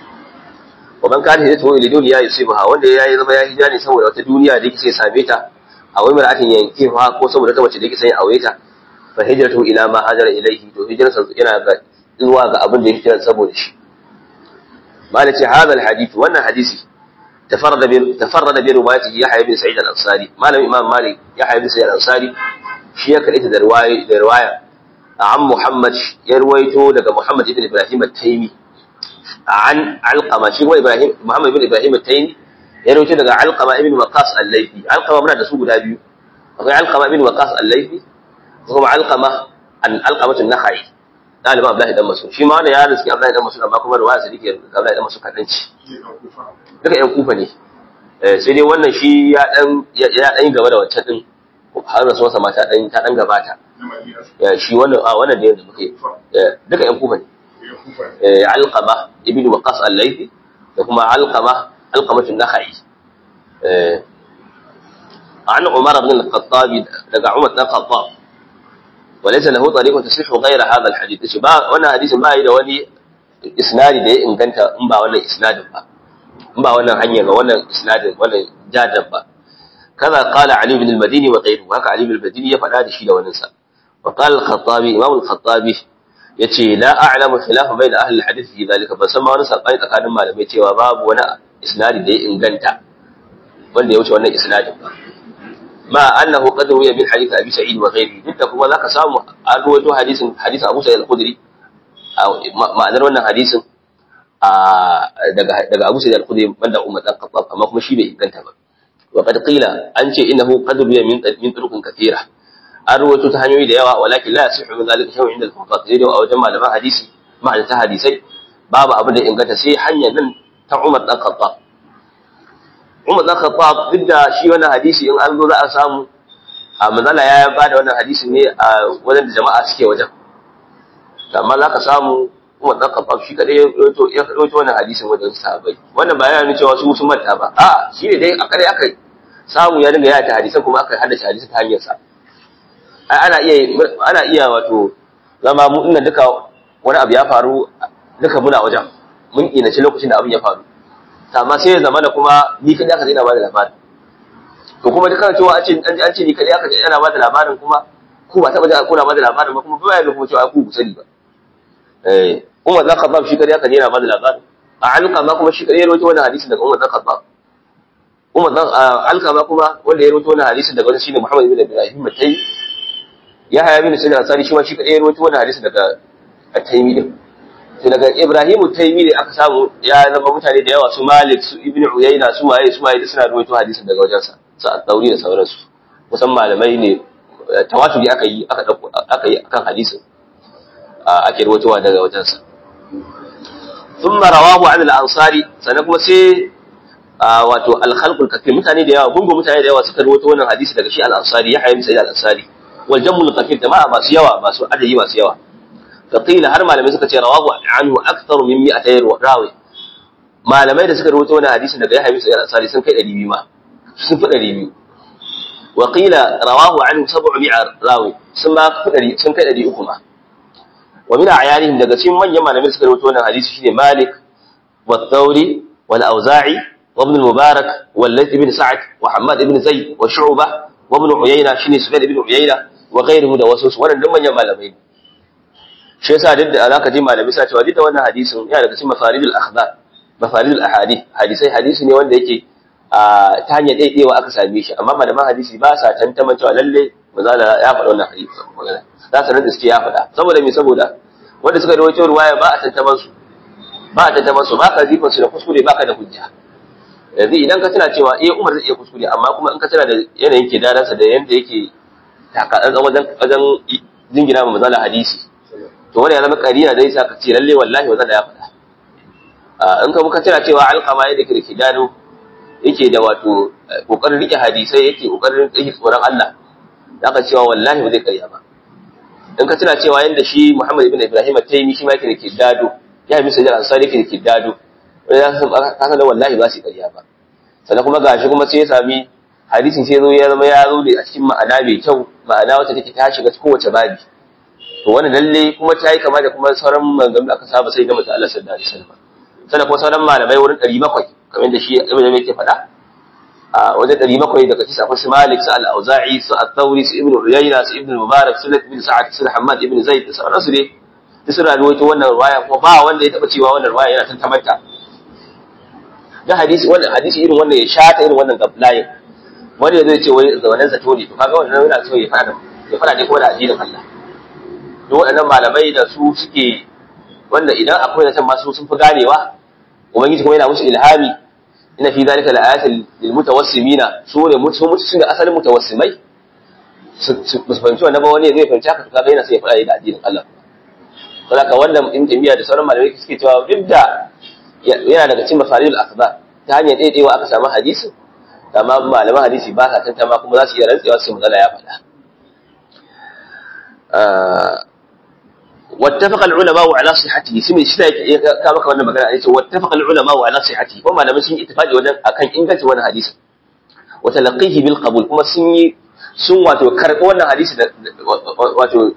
wa man kana hijratu ila dunya yusibaha wanda ya yi zama ya hijira ne saboda wata duniya da yake sai same ta a wai mar'atin yanke fa ko saboda ta mace da yake sai aure ta fa hijratu ila ma hajara ilayhi to hijrarsa yana ga zuwa ga abin da ya hijira saboda shi malaci hadha alhadith wannan hadisi tafarrada bi tafarrada bi riwayati yahya ibn sa'id al-ansari malam imam malik yahya ibn sa'id al-ansari shi ya kadaita da riwaya da riwaya an muhammad ya ruwaito daga muhammad ibn ibrahim at-taymi an alqama shi wa ibrahim muhammad ibn ibrahim at-taymi ya ruwaito daga alqama ibn waqas al-laythi alqama muna da su guda biyu akwai alqama ibn waqas al-laythi kuma alqama an alqamatu an-nakhai ɗaliban Abdullahi dan Mas'ud shi ma wanda ya riski Abdullahi dan Mas'ud amma kuma ruwaya sadiki Abdullahi dan Mas'ud kadan ci duka ƴan kufa ne sai dai wannan shi ya dan ya dan gaba da wancan din har da sosa ma ta dan ta dan gabata ya shi wannan a wannan da yanzu muke duka ƴan kufa ne eh alqama ibnu waqas al-laythi da kuma alqama alqamatu nakhai eh an Umar ibn al-Khattab daga Umar ibn al-Khattab وليس له طريق تصح غير هذا الحديث shi ba wannan hadisin ba yi da wani isnadi da ya inganta in ba wannan isnadin ba in ba wannan hanya ga wannan isnadin wannan jadan ba kaza qala ali ibn al-madini wa ghayruhu haka ali ibn al-madini ya faɗa da shi da wannan sa wa qala al-khattabi imam al-khattabi yace la a'lamu khilafa bayna ahli al-hadith fi dhalika ban san ma wani sabani tsakanin malamai cewa babu wani isnadi da ya inganta wanda ya wuce wannan isnadin ba ما أنه قد روي من حديث أبي سعيد وغيره جدا كما ذاك سامو أرويته حديث حديث أبو سعيد الخدري أو ما أدري أن حديث daga Abu Sa'id al-Khudri banda Umar dan Khattab amma kuma shi bai inganta ba wa qad qila an ce innahu qad ruya min min turuqin kathira an rawaito ta hanyoyi da yawa walakin la yasihu min zalika shay'un inda al-fuqaha sai dai a wajen malaman hadisi ma'ana ta hadisai babu abin da inganta sai hanyar nan ta Umar dan Khattab Umar dan Khattab duk da shi wannan hadisi in an zo za a samu a manzala ya ba da wannan hadisi ne a wajen da jama'a suke wajen amma za ka samu Umar dan Khattab shi kadai ya rawaito ya rawaito wannan hadisin wajen sahabbai wannan ba yana nuna cewa su sun manta ba a shi ne dai a kare aka samu ya dinga yaya ta hadisan kuma aka haddace hadisi ta hanyar sa ai ana iya ana iya wato zama mu inda duka wani abu ya faru duka muna wajen mun inace lokacin da abin ya faru amma sai ya zama da kuma ni kadai aka daina ba da labarin to kuma duka cewa an ce an ji an ce ni kadai aka ana ba da labarin kuma ku ba taba da kuna ba da labarin ba kuma ba ya kuma cewa ku ku sani ba eh Umar zan Khattab shi kadai aka daina ba da labarin a alƙama kuma shi kadai ya rawaito wannan hadisin daga Umar zan Khattab Umar zan alƙama kuma wanda ya rawaito wannan hadisin daga wani shine Muhammad ibn Ibrahim Matai ya haya bin Sa'id al-Ansari shi ma shi kadai ya rawaito wannan hadisin daga At-Taymi din to daga Ibrahimu Taymi ne aka samu ya zama mutane da yawa su Malik su Ibn Uyayna su waye su waye suna ruwaito hadisin daga wajensa su At-Tawri da sauransu kusan malamai ne tawaturi aka yi aka dauko aka yi akan hadisin ake ruwaitowa daga wajensa thumma rawahu an al-ansari sannan kuma sai wato al-khalqul kathir mutane da yawa gungun mutane da yawa suka ruwaito wannan hadisi daga shi al-ansari ya hayyin sai al-ansari wal jamul kathir jama'a masu yawa masu adadi masu yawa فقيل har malamai suka ce rawahu anhu aktharu min 200 rawi malamai da suka rawaito wannan hadisin daga Yahya bin Sa'id al-Ansari sun kai 200 ma sun fi 200 wa qila rawahu anhu 700 rawi sun ba fi sun kai 300 ma wa min ayanihim daga cikin manyan malamai da suka rawaito wannan hadisi shine Malik wa Thawri wal Auza'i wa Ibn al-Mubarak wal Layth ibn Sa'd wa Hammad ibn Zayd wa Shu'bah wa Ibn Uyayna shine Sufyan ibn Uyayna wa ghayruhu da wasu wannan manyan malamai shi yasa duk da alaka ji malami sa cewa duk da wannan hadisin yana daga cikin mafaridul akhbar mafaridul ahadith hadisai hadisi ne wanda yake ta hanyar daidaiwa aka same shi amma malaman hadisi ba sa tantaman cewa lalle mazala ya faɗa wannan hadisi magana za su rantsa suke ya faɗa saboda me saboda wanda suka rawaito ruwaya ba a tantaman su ba a tantaman su ba ka jifan su da kuskure ba ka da hujja yanzu idan ka tana cewa eh Umar zai iya kuskure amma kuma in ka tana da yanayin kidaransa da yanda yake takatsantsan wajen wajen jingina ma mazala hadisi to wani ya zama karina da yasa ka ce lalle wallahi wannan da ya faɗa in ka muka tana cewa alqama yadda ke da kidano yake da wato kokarin rike hadisai yake kokarin rike tsoron Allah zaka cewa wallahi ba zai karya ba in ka tana cewa yanda shi Muhammad ibn Ibrahim at-Taymi shi ma yake da kidado ya yi misali ansari yake da kidado ka san da wallahi ba su karya ba sannan kuma gashi kuma sai ya sami hadisin sai zo ya zama ya zo ne a cikin ma'ana mai kyau ma'ana wacce take ta shiga kowace babi to wannan lalle kuma ta yi kama da kuma sauran maganganu da aka saba sai na mutum Allah sallallahu alaihi wasallam sannan kuma sauran malamai wurin 700 kamar da shi ibn Zayd yake faɗa a wajen 700 daga cikin akwai su Malik su Al-Auza'i su At-Tawri su Ibn Uyayna su Ibn Mubarak su Ibn Sa'ad su Hammad ibn Zaid da sauransu ne duk suna rawaito wannan riwaya kuma ba wanda ya taba cewa wannan riwaya yana tantamanta da hadisi wannan hadisi irin wannan ya shata irin wannan gablayin wanda ya zai ce wai wannan zato ne to kaga wannan yana so ya fada ya fada ne kuma da addinin Allah duk waɗannan malamai da su suke wanda idan akwai da can masu sun fi ganewa ubangiji kuma yana musu ilhami ina fi zalika laayatin lil mutawassimina su ne mutu mutu su ne asalin mutawassimai su fahimci wannan ba wani zai fahimci haka kaga yana sai ya fada da addinin Allah saboda wannan in jami'a da sauran malamai suke cewa duk da yana daga cikin mafaridul akhbar ta hanyar daidaiwa aka samu hadisi amma malaman hadisi ba sa tantama kuma za su iya rantsewa su magana ya faɗa wattafaqa al-ulama ala sihhatihi sai mai shi ka maka wannan magana yace wattafaqa al-ulama ala sihhatihi kuma malaman sun yi ittifaqi wajen akan ingancin wannan hadisi wa talaqihi bil qabul kuma sun yi sun wato karɓi wannan hadisi da wato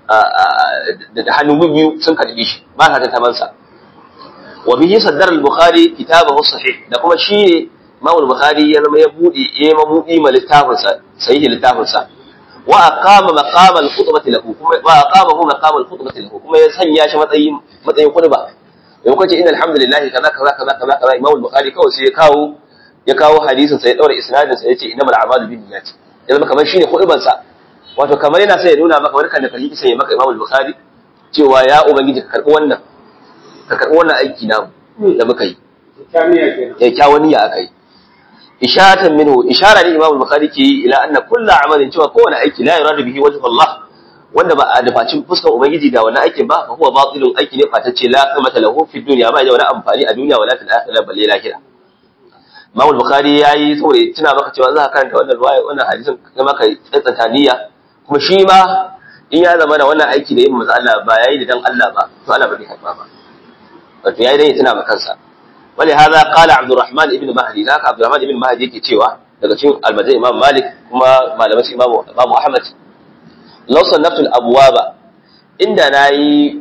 da hannu biyu sun karɓi shi ba sa tantaman sa wa bihi saddar al-bukhari kitabahu sahih da kuma shi ne Imam al-Bukhari ya zama ya bude ya mabudi ma littafin sa sahihi littafin sa wa aqama maqama al-khutbati lahu kuma wa aqamahu maqama al-khutbati lahu kuma ya sanya shi matsayin matsayin khutba yau kace inna alhamdulillah kaza kaza kaza kaza kaza Imam al-Bukhari kawai sai ya kawo ya kawo hadisin sa ya daura isnadin sa yace innamal a'malu binniyat ya zama kamar shine khutban sa wato kamar yana sai ya nuna maka barkan da kalli sai ya maka Imam al-Bukhari cewa ya ubangiji ka karbi wannan ka karbi wannan aiki namu da muka yi kyakkyawan niyya aka yi ishatan minhu ishara ne Imam Bukhari ke yi ila anna kullu amalin cewa kowane aiki la yuradu bihi wajhu Allah wanda ba a dafacin fuskar ubangiji da wannan aikin ba fa huwa batilun aiki ne fatacce la kamata lahu fi dunya ba da wani amfani a duniya wala fil akhirah balle lahira Imam Bukhari yayi saboda tuna maka cewa za ka karanta wannan ruwaya wannan hadisin kuma ka tsantsanta niyya kuma shi ma in ya zama da wannan aiki da yin manzo Allah ba yayi da dan Allah ba to Allah ba zai karba ba wato yayi dan ya tuna maka kansa ولهذا قال عبد الرحمن ابن مهدي ذاك عبد الرحمن ابن مهدي yake cewa daga cikin almajai imam malik kuma malaman imam imam ahmad law sannaftu al-abwaba inda nayi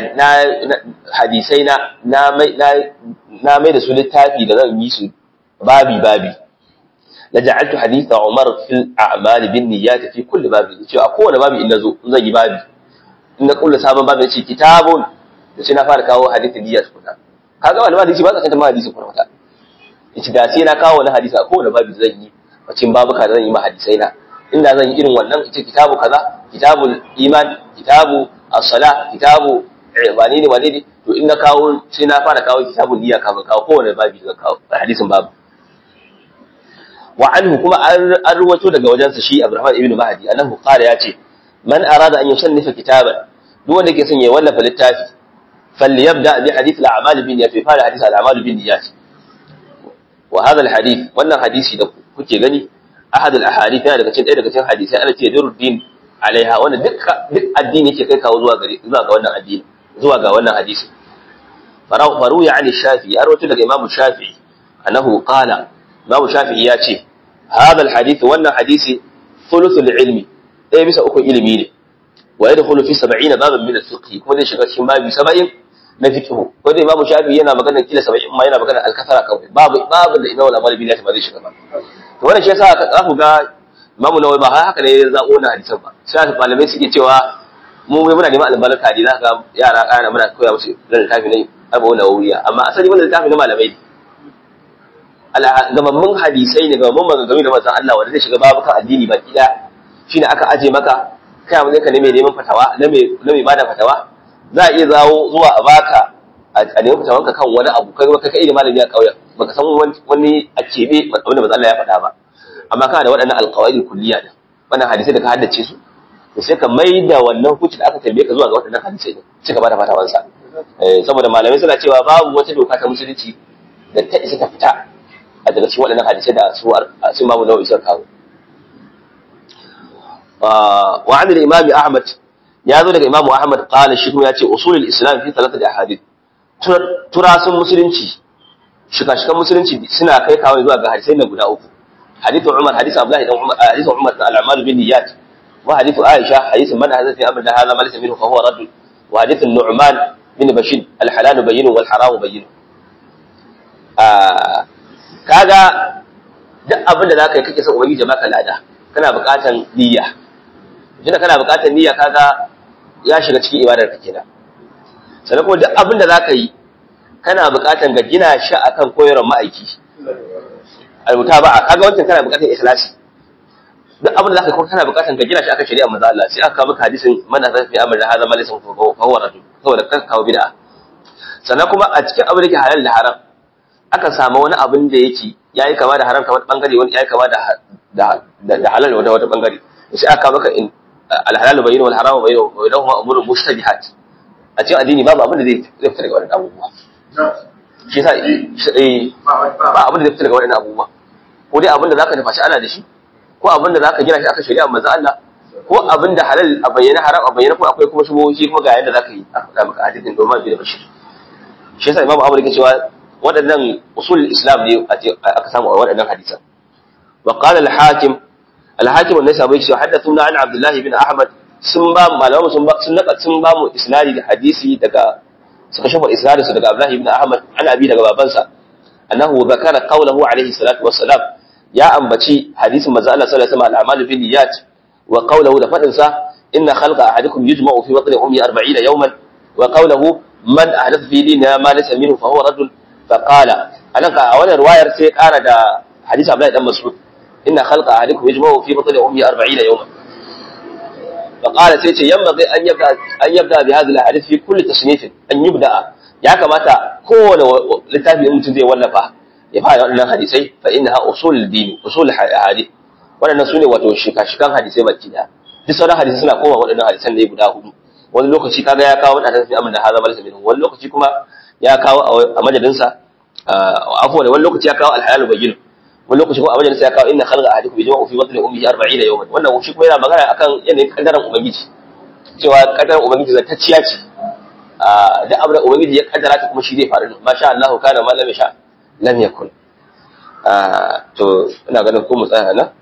hadisai na na mai na mai da su littafi da zan yi su babi babi la ja'altu haditha umar fil a'mal bin niyyat fi kulli babi cewa kowane babi in nazo zan yi babi in na kullu sabon babi ce kitabun da sai na fara kawo hadithin niyyat kuma kaga wani hadisi ba za ka tantama hadisi kuma wata yace da sai na kawo wani hadisi a kowane babu zan yi bacin babuka da zan yi ma hadisai na inda zan yi irin wannan ita kitabu kaza kitabul iman kitabu as-sala kitabu wani ne wani ne to in na kawo sai na fara kawo kitabul niyya kafin kawo kowane babu zan kawo hadisin babu wa anhu kuma an ruwato daga wajensa shi Abdurrahman ibn Mahdi annahu qala yace man arada an yusannifa kitaban duk wanda ke son ya wallafa littafi فليبدا بحديث الاعمال بالنيات في فعل حديث الاعمال بالنيات وهذا الحديث wannan hadisi da kuke gani ahad al-ahadith yana daga cikin ɗaya daga cikin hadisai ana ce duruddin alaiha wannan duk duk addini yake kai kawo zuwa gare zuwa ga wannan addini zuwa ga wannan hadisi farau faru ya ani shafi ya rawaito daga imamu shafi annahu qala imamu shafi ya ce hadha al-hadith wannan hadisi thuluthul ilmi ɗaya bisa uku ilimi ne wa yadkhulu fi 70 baban min al-fiqh kuma zai shiga cikin babi 70 na fiqh ko da imamu shafi yana magana kila 70 ma yana magana al-kasara kawai babu babu da imamu al-amali bin ba zai shiga ba to wannan shi yasa ka tsafu ga imamu nawawi ba haka ne ya zabo na hadisan ba sai malamai suke cewa mu mai muna neman albarka ne zaka ga yara kana muna koya musu da littafi ne abu nawawiya amma asali wannan littafi na malamai ne gamammun hadisai ne gamammun maganganu da manzon Allah wanda zai shiga babukan addini baki daya shine aka aje maka kai abin ka ne mai neman fatawa na mai na mai bada fatawa za a iya zawo zuwa a baka a neman fatawanka kan wani abu kai ka kai da malami a kauyen baka san wani a cebe wanda manzon Allah ya faɗa ba amma kana da waɗannan alqawaid kulliya din wannan hadisai da ka haddace su to sai ka mai da wannan hukunci da aka tambaye ka zuwa ga waɗannan hadisai din sai ka bada fatawansa saboda malamai suna cewa babu wata doka ta musulunci da ta isa ta fita a daga cikin waɗannan hadisai da su sun babu nau'i suka kawo wa an imami ahmad ya zo daga imamu ahmad qala shi kuma ya ce usulul islam fi thalathati ahadith turasun musulunci shika-shikan musulunci suna kai kawo zuwa ga hadisai na guda uku hadithu umar hadithu abdullahi dan umar hadithu umar al-a'mal bin niyyat wa hadithu aisha hadithu man hadatha fi amrina hadha ma laysa minhu fa huwa radd wa hadithu nu'man bin bashir al-halal bayyin wal haram bayyin ah kaga duk abin da zaka yi kake son ubangiji maka lada kana buƙatan niyya idan kana buƙatan niyya kaga ya shiga cikin ibadar ka kenan sannan kuma duk abin da zaka yi kana buƙatan ga gina shi akan koyarwar ma'aiki almuta ba kaga wancan kana buƙatan ikhlasi duk abin da zaka kuma kana buƙatan ga gina shi akan shari'a manzo Allah sai aka maka hadisin man hadha fi amrin hadha ma laysa fa huwa rajul saboda kan kawo bid'a sannan kuma a cikin abin da yake halal da haram aka samu wani abin da yake yayi kama da haram ta wani bangare wani yayi kama da da halal wata wata bangare sai aka maka in al-halal bayyin wal haram bayyin wa lahum umurun mushtabihat a cikin addini babu abin da zai fita daga wannan abubuwa shi yasa ba abin da zai fita daga wannan abubuwa ko dai abin da zaka nufa shi ana da shi ko abin da zaka gina shi aka shari'a manzo Allah ko abin da halal a bayyana haram a bayyana ko akwai kuma shubuhohi kuma ga yanda zaka yi a faɗa maka hadisin domin bi da bashir shi yasa imamu Abu yake cewa waɗannan usul islam ne aka samu a waɗannan hadisan wa qala al-hakim al-hakim wannan sabai cewa haddathuna an abdullahi bin ahmad sun ba malamu sun ba sun naka sun ba mu isnadi da hadisi daga suka shafa isnadinsu daga abdullahi bin ahmad an abi daga babansa annahu zakara qawluhu alaihi salatu wassalam ya ambaci hadisin manzo Allah sallallahu alaihi wasallam al-a'malu bin niyyat wa qawluhu da fadin sa inna khalqa ahadikum yujma'u fi batni ummi 40 yawman wa qawluhu man ahdatha fi dinina ma laysa minhu fa huwa rajul fa qala anan ka a wannan riwayar sai kara da hadisi Abdullahi dan Mas'ud inna khalqa ahadikum yujma'u fi batni ummi 40 yawman fa qala sai ce yamma an yabda an yabda bi hadhihi al-hadith fi kulli tasnif an yubda ya kamata kowane littafi mutum zai wallafa ya fara waɗannan hadisai fa innaha usul din usul hadith waɗannan sune wato shika-shikan hadisai baki da duk sauran hadisai suna koma waɗannan hadisan ne guda hudu wani lokaci kaga ya kawo waɗannan sai amana haza malasa min wani lokaci kuma ya kawo a madadinsa afwan wani lokaci ya kawo al-halal bayyin wani lokaci kuma a majalisa ya kawo inna khalqa ahadikum yajma'u fi batni ummihi 40 yawman wannan shi kuma yana magana akan yanayin kaddaran ubangiji cewa kaddaran ubangiji zatacciya ce duk abin da ubangiji ya kaddara ta kuma shi zai faru masha Allah kana ma lam sha lam yakun to ina ganin ko mu tsaya nan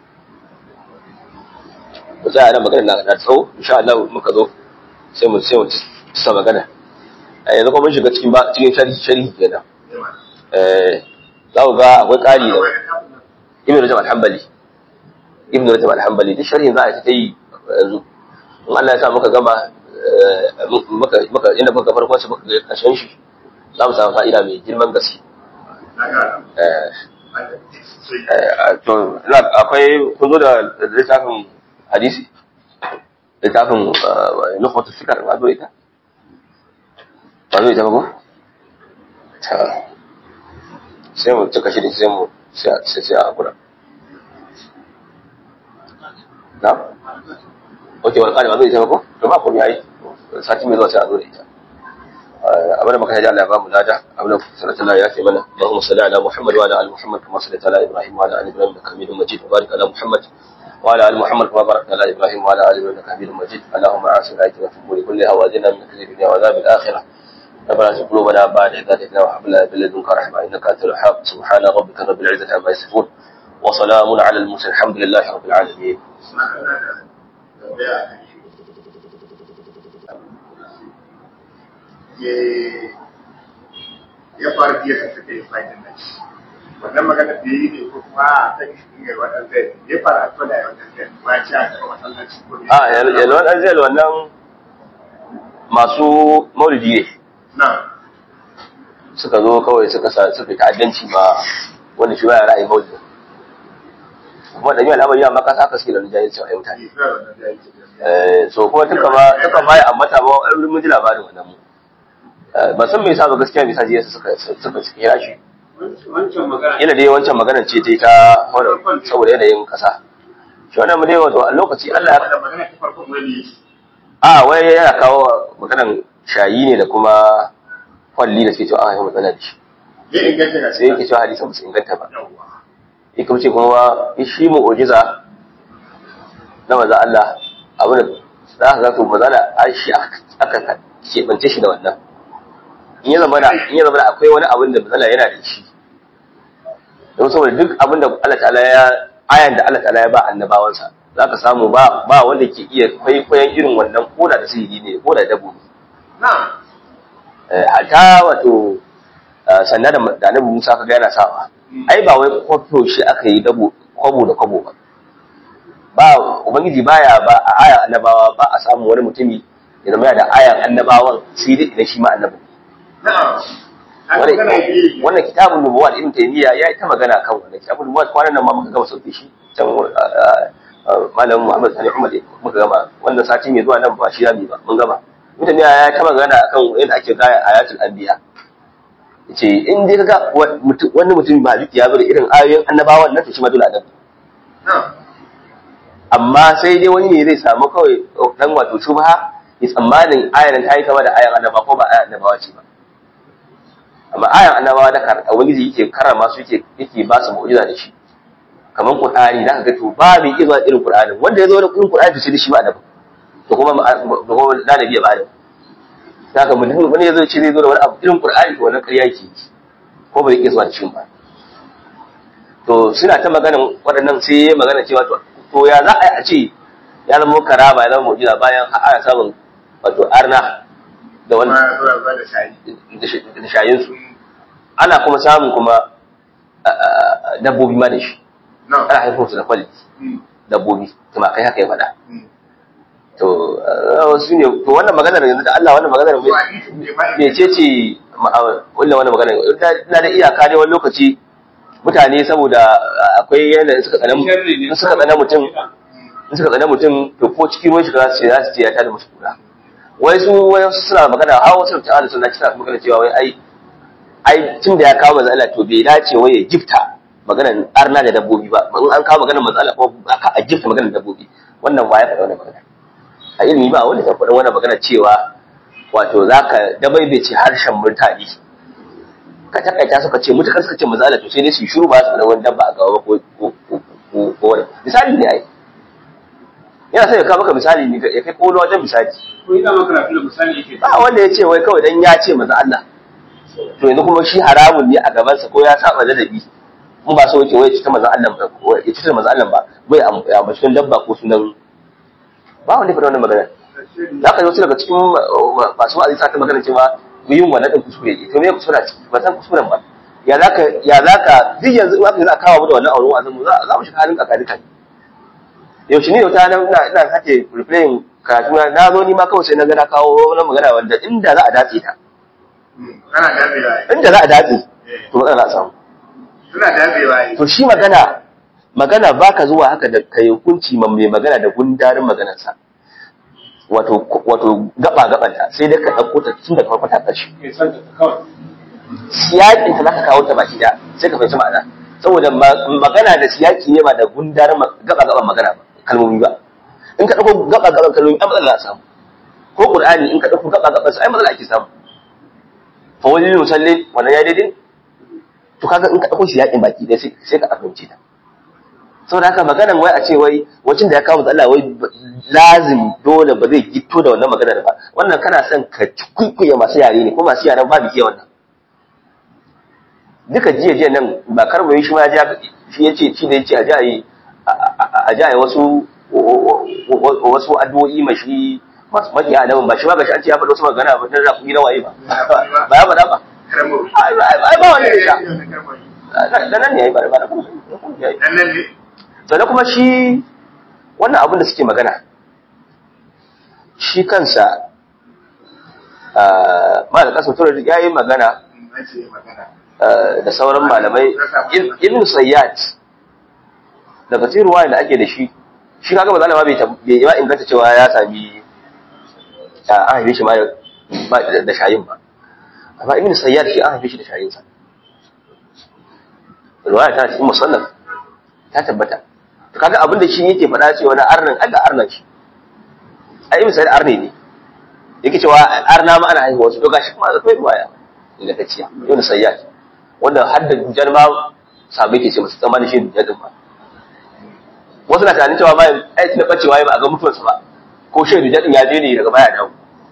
mu tsaya nan magana na tsawo insha Allah muka zo sai mu sai mu sa magana yanzu kuma mun shiga cikin ba cikin sharhi sharhi kenan eh za ku ga akwai ƙari da ibn rajab al-hanbali ibn rajab al-hanbali duk sharhin za a ta yi yanzu in Allah ya sa muka gama muka muka inda muka farkon shi muka ga kashin shi za mu samu fa'ida mai girman gaske to akwai kun zo da littafin hadisi littafin nukhbatu fikar ba zo ita ba zo ita ba ko ta sai mu cika shi da sai mu sai sai a hakura na ok wani ƙari ba zai ita ba ko to ba komai yayi sati mai zuwa sai a zo da ita abin da muka ji Allah ya ba mu lada abin da sanata Allah ya fi mana Allahumma salli ala Muhammad wa ala ali Muhammad kama sallaita ala Ibrahim wa ala ali Ibrahim innaka Hamidum Majid wa barik ala Muhammad wa ala ali Muhammad kama barakta ala Ibrahim wa ala ali Ibrahim innaka Hamidum Majid Allahumma a'sin ayatina fi umuri kulliha wa zidna min kadhibi dunya wa adhab al-akhirah ربنا لا قلوبنا بعد إذ هديتنا وهب لنا من لدنك رحمة إنك أنت الوهاب سبحان ربك رب العزة عما يصفون وسلام على المرسلين الحمد لله رب العالمين ya faru jiya ka suka yi fahimtar nan wannan magana da yi ne ko kuma a kan shi ne wannan zai ya faru a tsola ya wannan zai ba ci a kan masallaci ko ne a yalwan an zai wannan masu maulidi ne na suka zo kawai suka sa suka ta'addanci ma wanda shi baya ra'ayin maulidi kuma da yi al'amari amma kasa aka suke da jahilci a mutane yi fara wannan da yake Eh, so kuma duka ma duka ma ya ambata ba ai mun ji labarin wannan mu Eh, ba san me yasa ba gaskiya me yasa jiya suka suka kira shi wancan magana ina dai wancan maganar ce ta yi ta wannan saboda yanayin kasa shi wannan mu dai wato a lokaci Allah ya da magana ta farko wani a wai yana kawo maganar shayi ne da kuma kwalli da suke cewa an haihu matsala da shi zai inganta ga sai yake cewa hadisan ba su inganta ba yawwa ya kuma ce kuma shi mu'ujiza na maza Allah abin da za ka zato maza da an shi aka keɓance shi da wannan in ya zama da in ya zama da akwai wani abin da matsala yana da shi don saboda duk abin da Allah ta'ala ya ayan da Allah ta'ala ya ba annabawansa za ka samu ba ba wanda ke iya kwaikwayon irin wannan koda da sihiri ne ko da dabo na hatta wato sannan da da annabi Musa kaga yana sawa ai ba wai kwafo shi aka yi dabo kwabo da kwabo ba ba ubangiji baya ba a ayan annabawa ba a samu wani mutumi ya zama da ayan annabawan sai dai idan shi ma annabi na Wannan- wannan kitabun nubuwa da ibn taymiya ya yi ta magana kan wannan kitabun nubuwa kwanan nan ma muka gama sauke shi can malam muhammad sani umar muka gama wannan sati mai zuwa nan ba shi yami ba mun gama ibn taymiya ya ta magana akan yadda ake gaya ayatul anbiya yace in dai kaga wani mutum ba duk ya zo da irin ayoyin annabawan nan to shi ma dole annabi na amma sai dai wani ne zai samu kawai dan wato shubha ya tsammanin ayan ta yi kama da ayan annaba ko ba ayan annabawa ce ba amma ayan annabawa da kar ubangiji yake karama su yake yake ba su mu'jiza da shi kaman qur'ani zaka ga to ba mai iya zuwa irin qur'anin wanda ya zo da irin qur'ani to sai da shi ba annabi to kuma da kuma da nabi ba da saka mutum wani ya zo ce zai zo da wani abu irin qur'ani to wannan ƙarya yake ko ba zai iya zuwa da shi ba to suna ta maganan waɗannan sai ya magana cewa to to ya za a yi a ce ya zama karama ya zama mu'jiza bayan har ana samun wato arna da wani kuma zuwa zuwa da shayi da shayinsu ana kuma samun kuma dabbobi ma da shi na ana haifar su da kwalli dabbobi tumakai haka ya faɗa to wasu ne to wannan maganar yanzu da Allah wannan maganar to hadisi ne ba me ce ce wannan wannan maganar ina da iyaka ne wani lokaci mutane saboda akwai yanayin suka tsana in suka tsana mutum in suka tsana mutum to ko cikin ruwan shiga za su ce za su ce ya tada musu kura wai su wai su suna magana har wasu ta ala suna kisa magana cewa wai ai ai tun da ya kawo manzo Allah to bai dace wai ya gifta maganar arna da dabbobi ba in an kawo maganar manzo Allah ko aka a gifta maganar dabbobi wannan ba ya faɗa wannan magana a ilimi ba wanda ta faɗa wannan magana cewa wato zaka dabaibace harshen mutane ka takaita suka ce mutakar suka ce manzo Allah to sai dai su yi shiru ba su da wani dabba a gaba ko ko ko ko wani misali ne ai yana sai ya kawo maka misali ne ya kai kolo wajen misali ko ina maka rafi da misali yake ba wanda ya ce wai kawai dan ya ce manzo Allah to yanzu kuma shi haramun ne a gabansa ko ya saba ladabi in ba so yake wai ya cuta manzo Allah ba ko ya cuta manzo Allah ba bai ya ba sunan dabba ko sunan ba wanda ya faɗa wannan magana za ka yi wasu daga cikin masu wa'azi sa ta magana cewa yin wannan ɗin kuskure ne to me kuskure a ciki ba san kuskuren ba ya za ka ya za ka duk yanzu in aka yi za a kawo mu da wannan auren wa'azin mu za za mu shiga halin kakarika ne yaushe ne wata na ina ina sake replaying karatu na na zo ni ma kawai sai na ga na kawo wani magana wanda inda za a dace ta ana dabewa inda za a dace to matsala za a samu suna dabewa ne to shi magana magana baka zuwa haka da kai hukunci ma mai magana da gundarin maganarsa wato wato gaba gabanta sai dai ka dauko ta tun daga farko ta ƙarshe ke san ta kawai siyakin ta zaka kawo ta baki da sai ka fahimci ma'ana saboda ma- magana da siyaki ne ba da gundarin ma- gaba gaban magana ba kalmomi ba in ka dauko gaba gaban kalmomi ai matsala za a samu ko qur'ani in ka dauko gaba gaban sa ai matsala ake samu fa wani musalli wannan ya daidai to kaga in ka dauko siyakin baki dai sai sai ka fahimci ta saboda haka maganan wai a ce wai wacin da ya kawo Allah wai ba- lazim dole ba zai gito da wannan maganar ba wannan kana son ka kuikuye masu yare ne ko masu yaren babu iya wannan duka jiya jiya nan ba karbo shi ma ya shi ya ce shi da ya ce a ji a yi a ji a yi wasu wasu addu'o'i ma shi masu makiya adamin ba shi ma ga shi an ce ya faɗi wasu magana ba dan rafi na waye ba ba ya faɗa ba karamo ai ai- ai ba wanda ya sha dan da nan ne ya yi ba da ba da kuma ya yi nan ne sannan kuma shi wannan abin da suke magana shi kansa ma da kasa turar ya yi magana an ce magana ah, da sauran malamai Ibn- ibn sayyad daga cikin ruwaya da ake da shi shi kaga ba zalama bai tab- bai ba inganta cewa ya sami ah, an haife shi ma da- ba da da shayin ba amma ibn sayyad shi an haife shi da shayinsa ruwaya ta cikin musannaf ta tabbata to kaga abin da shi yake faɗa cewa na arnan Allah arnan shi ai ibn sayyid arne ne yake cewa arna ma ana haihuwa su to gashi kuma akwai ruwaya inda ta ciya yau sayyad wanda har da dujar ma sabai ke ce masu tsammanin shi dujar din ba wasu na tunanin cewa bayan aiki na bacewa ba a ga mutuwarsa ba ko shi dujar din ya je ne daga baya dawo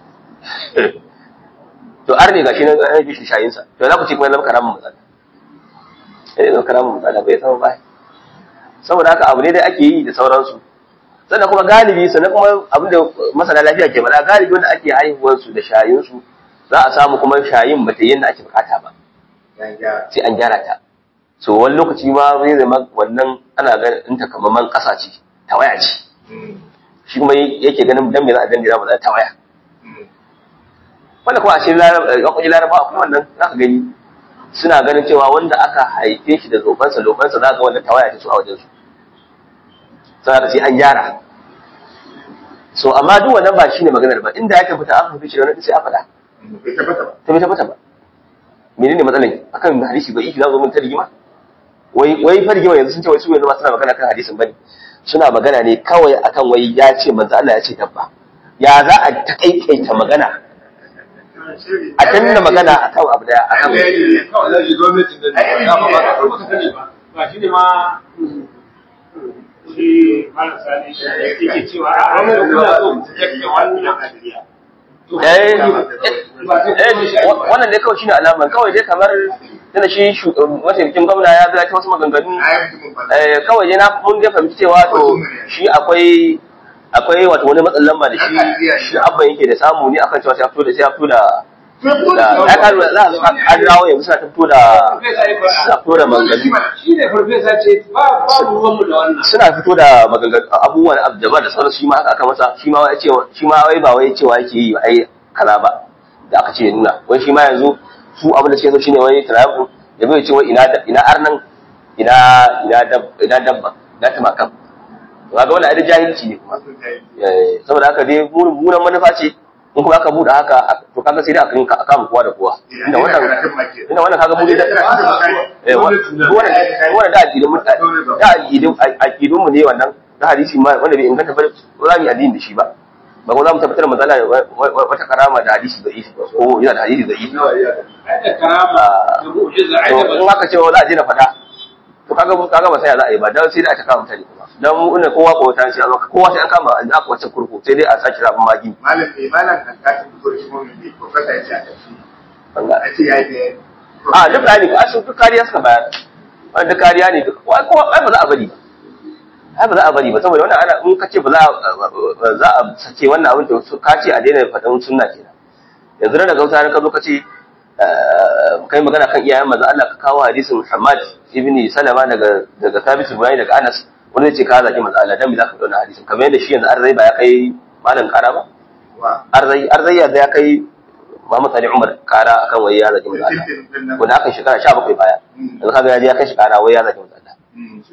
to arne gashi nan an bi shi shayinsa to za ku ce kuma zama karamin matsala eh zama karamin matsala bai zama bai saboda haka abu ne da ake yi da sauransu sannan kuma galibi sannan kuma abin da masana lafiya ke faɗa galibi wanda ake haihuwar su da shayin su za a samu kuma shayin ba ta yadda ake bukata ba sai an gyara ta so wani lokaci ma zai zama wannan ana ganin ta kamar man ƙasa ce tawaya ce shi kuma yake ganin dan me za a dandira ba za ta waya wanda kuma a cikin yankun laraba kuma wannan za ka gani suna ganin cewa wanda aka haife shi da zofansa lofansa za ga wannan tawaya ta su a wajensu sai ka sai an gyara so amma duk wannan ba shine maganar ba inda ya tabbata an haife shi da wannan sai a faɗa bai tabbata ba ta bai tabbata ba menene matsalar akan hadisi ba iki za zo mun ta rigima wai wai fa rigima yanzu sun ce wai su yanzu ba suna magana kan hadisin bane suna magana ne kawai akan wai ya ce manzo Allah ya ce dabba ya za a takaitaita magana a danna magana akan abu daya akan kawai za shi gwamnatin da ya ba ba ka sani ba ba shi ne ma shi malam sani yake cewa a wannan kuna so ku tattake wannan hadiya eh eh wannan dai kawai shine alaman kawai dai kamar tana shi mataimakin gwamna ya ga ta wasu maganganu eh kawai dai na mun dai fahimci cewa to shi akwai akwai wato wani matsalan lamba da shi shi abban yake da samu ne akan cewa sai ya fito da sai ya fito da da ya karu za a an dawo yanzu suna ta fito da suna fito da maganganu shi ne farfesa ce ba ba ruwanmu da wannan suna fito da maganganu abubuwan abdaba da sauransu shi ma haka aka masa shi ma ya ce shi ma wai ba wai cewa yake yi ai kaza ba da aka ce ya nuna wai shi ma yanzu su abin da suke so shine wai tarafu ya bai ce wai ina ina arnan ina ina dab ina dabba da ta makam to kaga wannan ai jahilci ne kuma Eh, saboda haka dai burin manufa ce in kuma aka buɗe haka to kaga sai dai aka rinka aka kowa da kowa inda wannan inda wannan kaga mu da eh wannan wannan da addinin mu da addinin addinin mu ne wannan da hadisi ma wanda bai inganta ba za mu yi addini da shi ba ba ko za mu tabbatar da matsala wata karama da hadisi da ifi ko yana da hadisi da ifi ai da karama da mu'jiza ai to da in aka ce wa za a je na faɗa to kaga kaga ba sai za a yi ba dan sai da aka kama mutane kuma dan mu ina kowa ko ta shi a zo kowa sai an kama an aka wacce kurku sai dai a saki rabin magi malam ne malam kan katin fito da shi mun ne professor ya ce a tafi banga a ce ya yi a duk bayani ko asu duk kariya suka bayar wannan duk kariya ne duk ko ko ai ba za a bari ba ai ba za a bari ba saboda wannan ana in kace ba za a za a sake wannan abin to ka ce a daina faɗan sunna kenan yanzu da gauta ka zo ka ce kai magana kan iyayen manzo Allah ka kawo hadisin Muhammad ibn Salama daga daga Thabit ibn daga Anas wanda yace ka zaki manzo Allah dan me zaka dauna hadisin kamar yadda shi yanzu arzai ba ya kai malam kara ba wa arzai arzai ya ya kai Muhammad Ali Umar kara akan wai ya zaki manzo Allah wanda aka shekara 17 baya yanzu kaga ya je ya kai shi kara wai ya zaki manzo Allah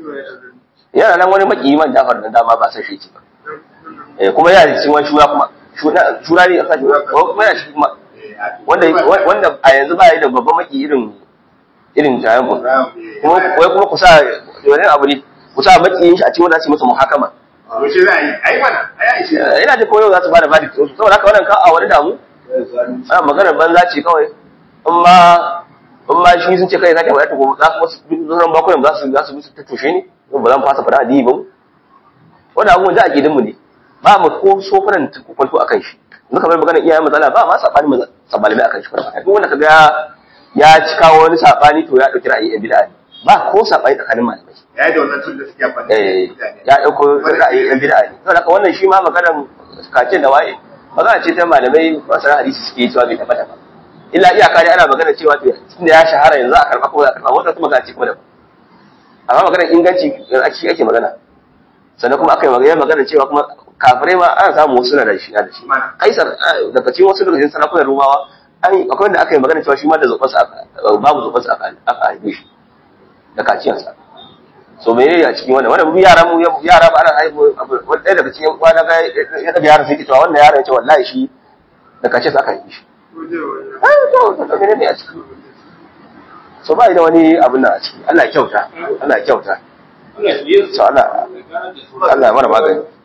yana nan wani maki man Jafar dan dama ba san shi ce ba eh kuma yana cikin wani shura kuma shura shura ne aka shura kuma yana cikin kuma wanda wanda a yanzu ba yi da babban maki irin irin jayan ku kuma wai kuma ku sa wani abu ne ku sa makiyin shi a cikin wanda su yi masa muhakama Wace za a yi? A yi mana, a yi shi. Eh, ina ji koyo za su bada verdict ɗinsu saboda haka wannan ka a wani damu ana maganar banza ce kawai in ma in ma shi sun ce kai zaka faɗa to gobe za su wasu sauran bakunan za su za su bi su tattushe ne ba za mu fasa faɗa addini ba mu wannan abubuwan da ake mu ne ba mu ko sofunan kwanto akan shi yanzu kamar maganar iyayen matsala ba ma sabani malamai akan shi kwata duk wanda kaga ya ci kawo wani sabani to ya ɗauki ra'ayi yan bid'a ne ba ko sabani tsakanin malamai Ya yi da wannan tun da suke amfani da eh mutane. ya ɗauko ra'ayi yan bid'a ne saboda haka wannan shi ma maganar kacin da waye magana ce ta malamai masana hadisi suke cewa bai tabbata ba illa iyaka dai ana magana cewa to tunda ya shahara yanzu a karɓa ko za a karɓa wata kuma magana ce kuma daban amma maganar inganci yanzu ake ake magana sannan kuma aka yi magana magana cewa kuma kafirai ma ana samu wasu na da shi na da shi kaisar ah, daga cikin wasu daga cikin sarakunan rumawa an yi akwai wanda aka yi magana cewa shi ma da zubansa aka babu zubansa aka aka haife shi da kaciyarsa so me ne a cikin wannan wannan mu yara mu yara ba ana haihu abu- wani ɗaya daga cikin kwana ga ya daga yaran sai ke cewa wannan yaron ya ce wallahi shi da kaciyarsa aka haife shi ai to to to menene a ciki so ba da wani abin nan a ciki Allah ya kyauta Allah ya kyauta Allah ya yi so Allah Allah ya mana magani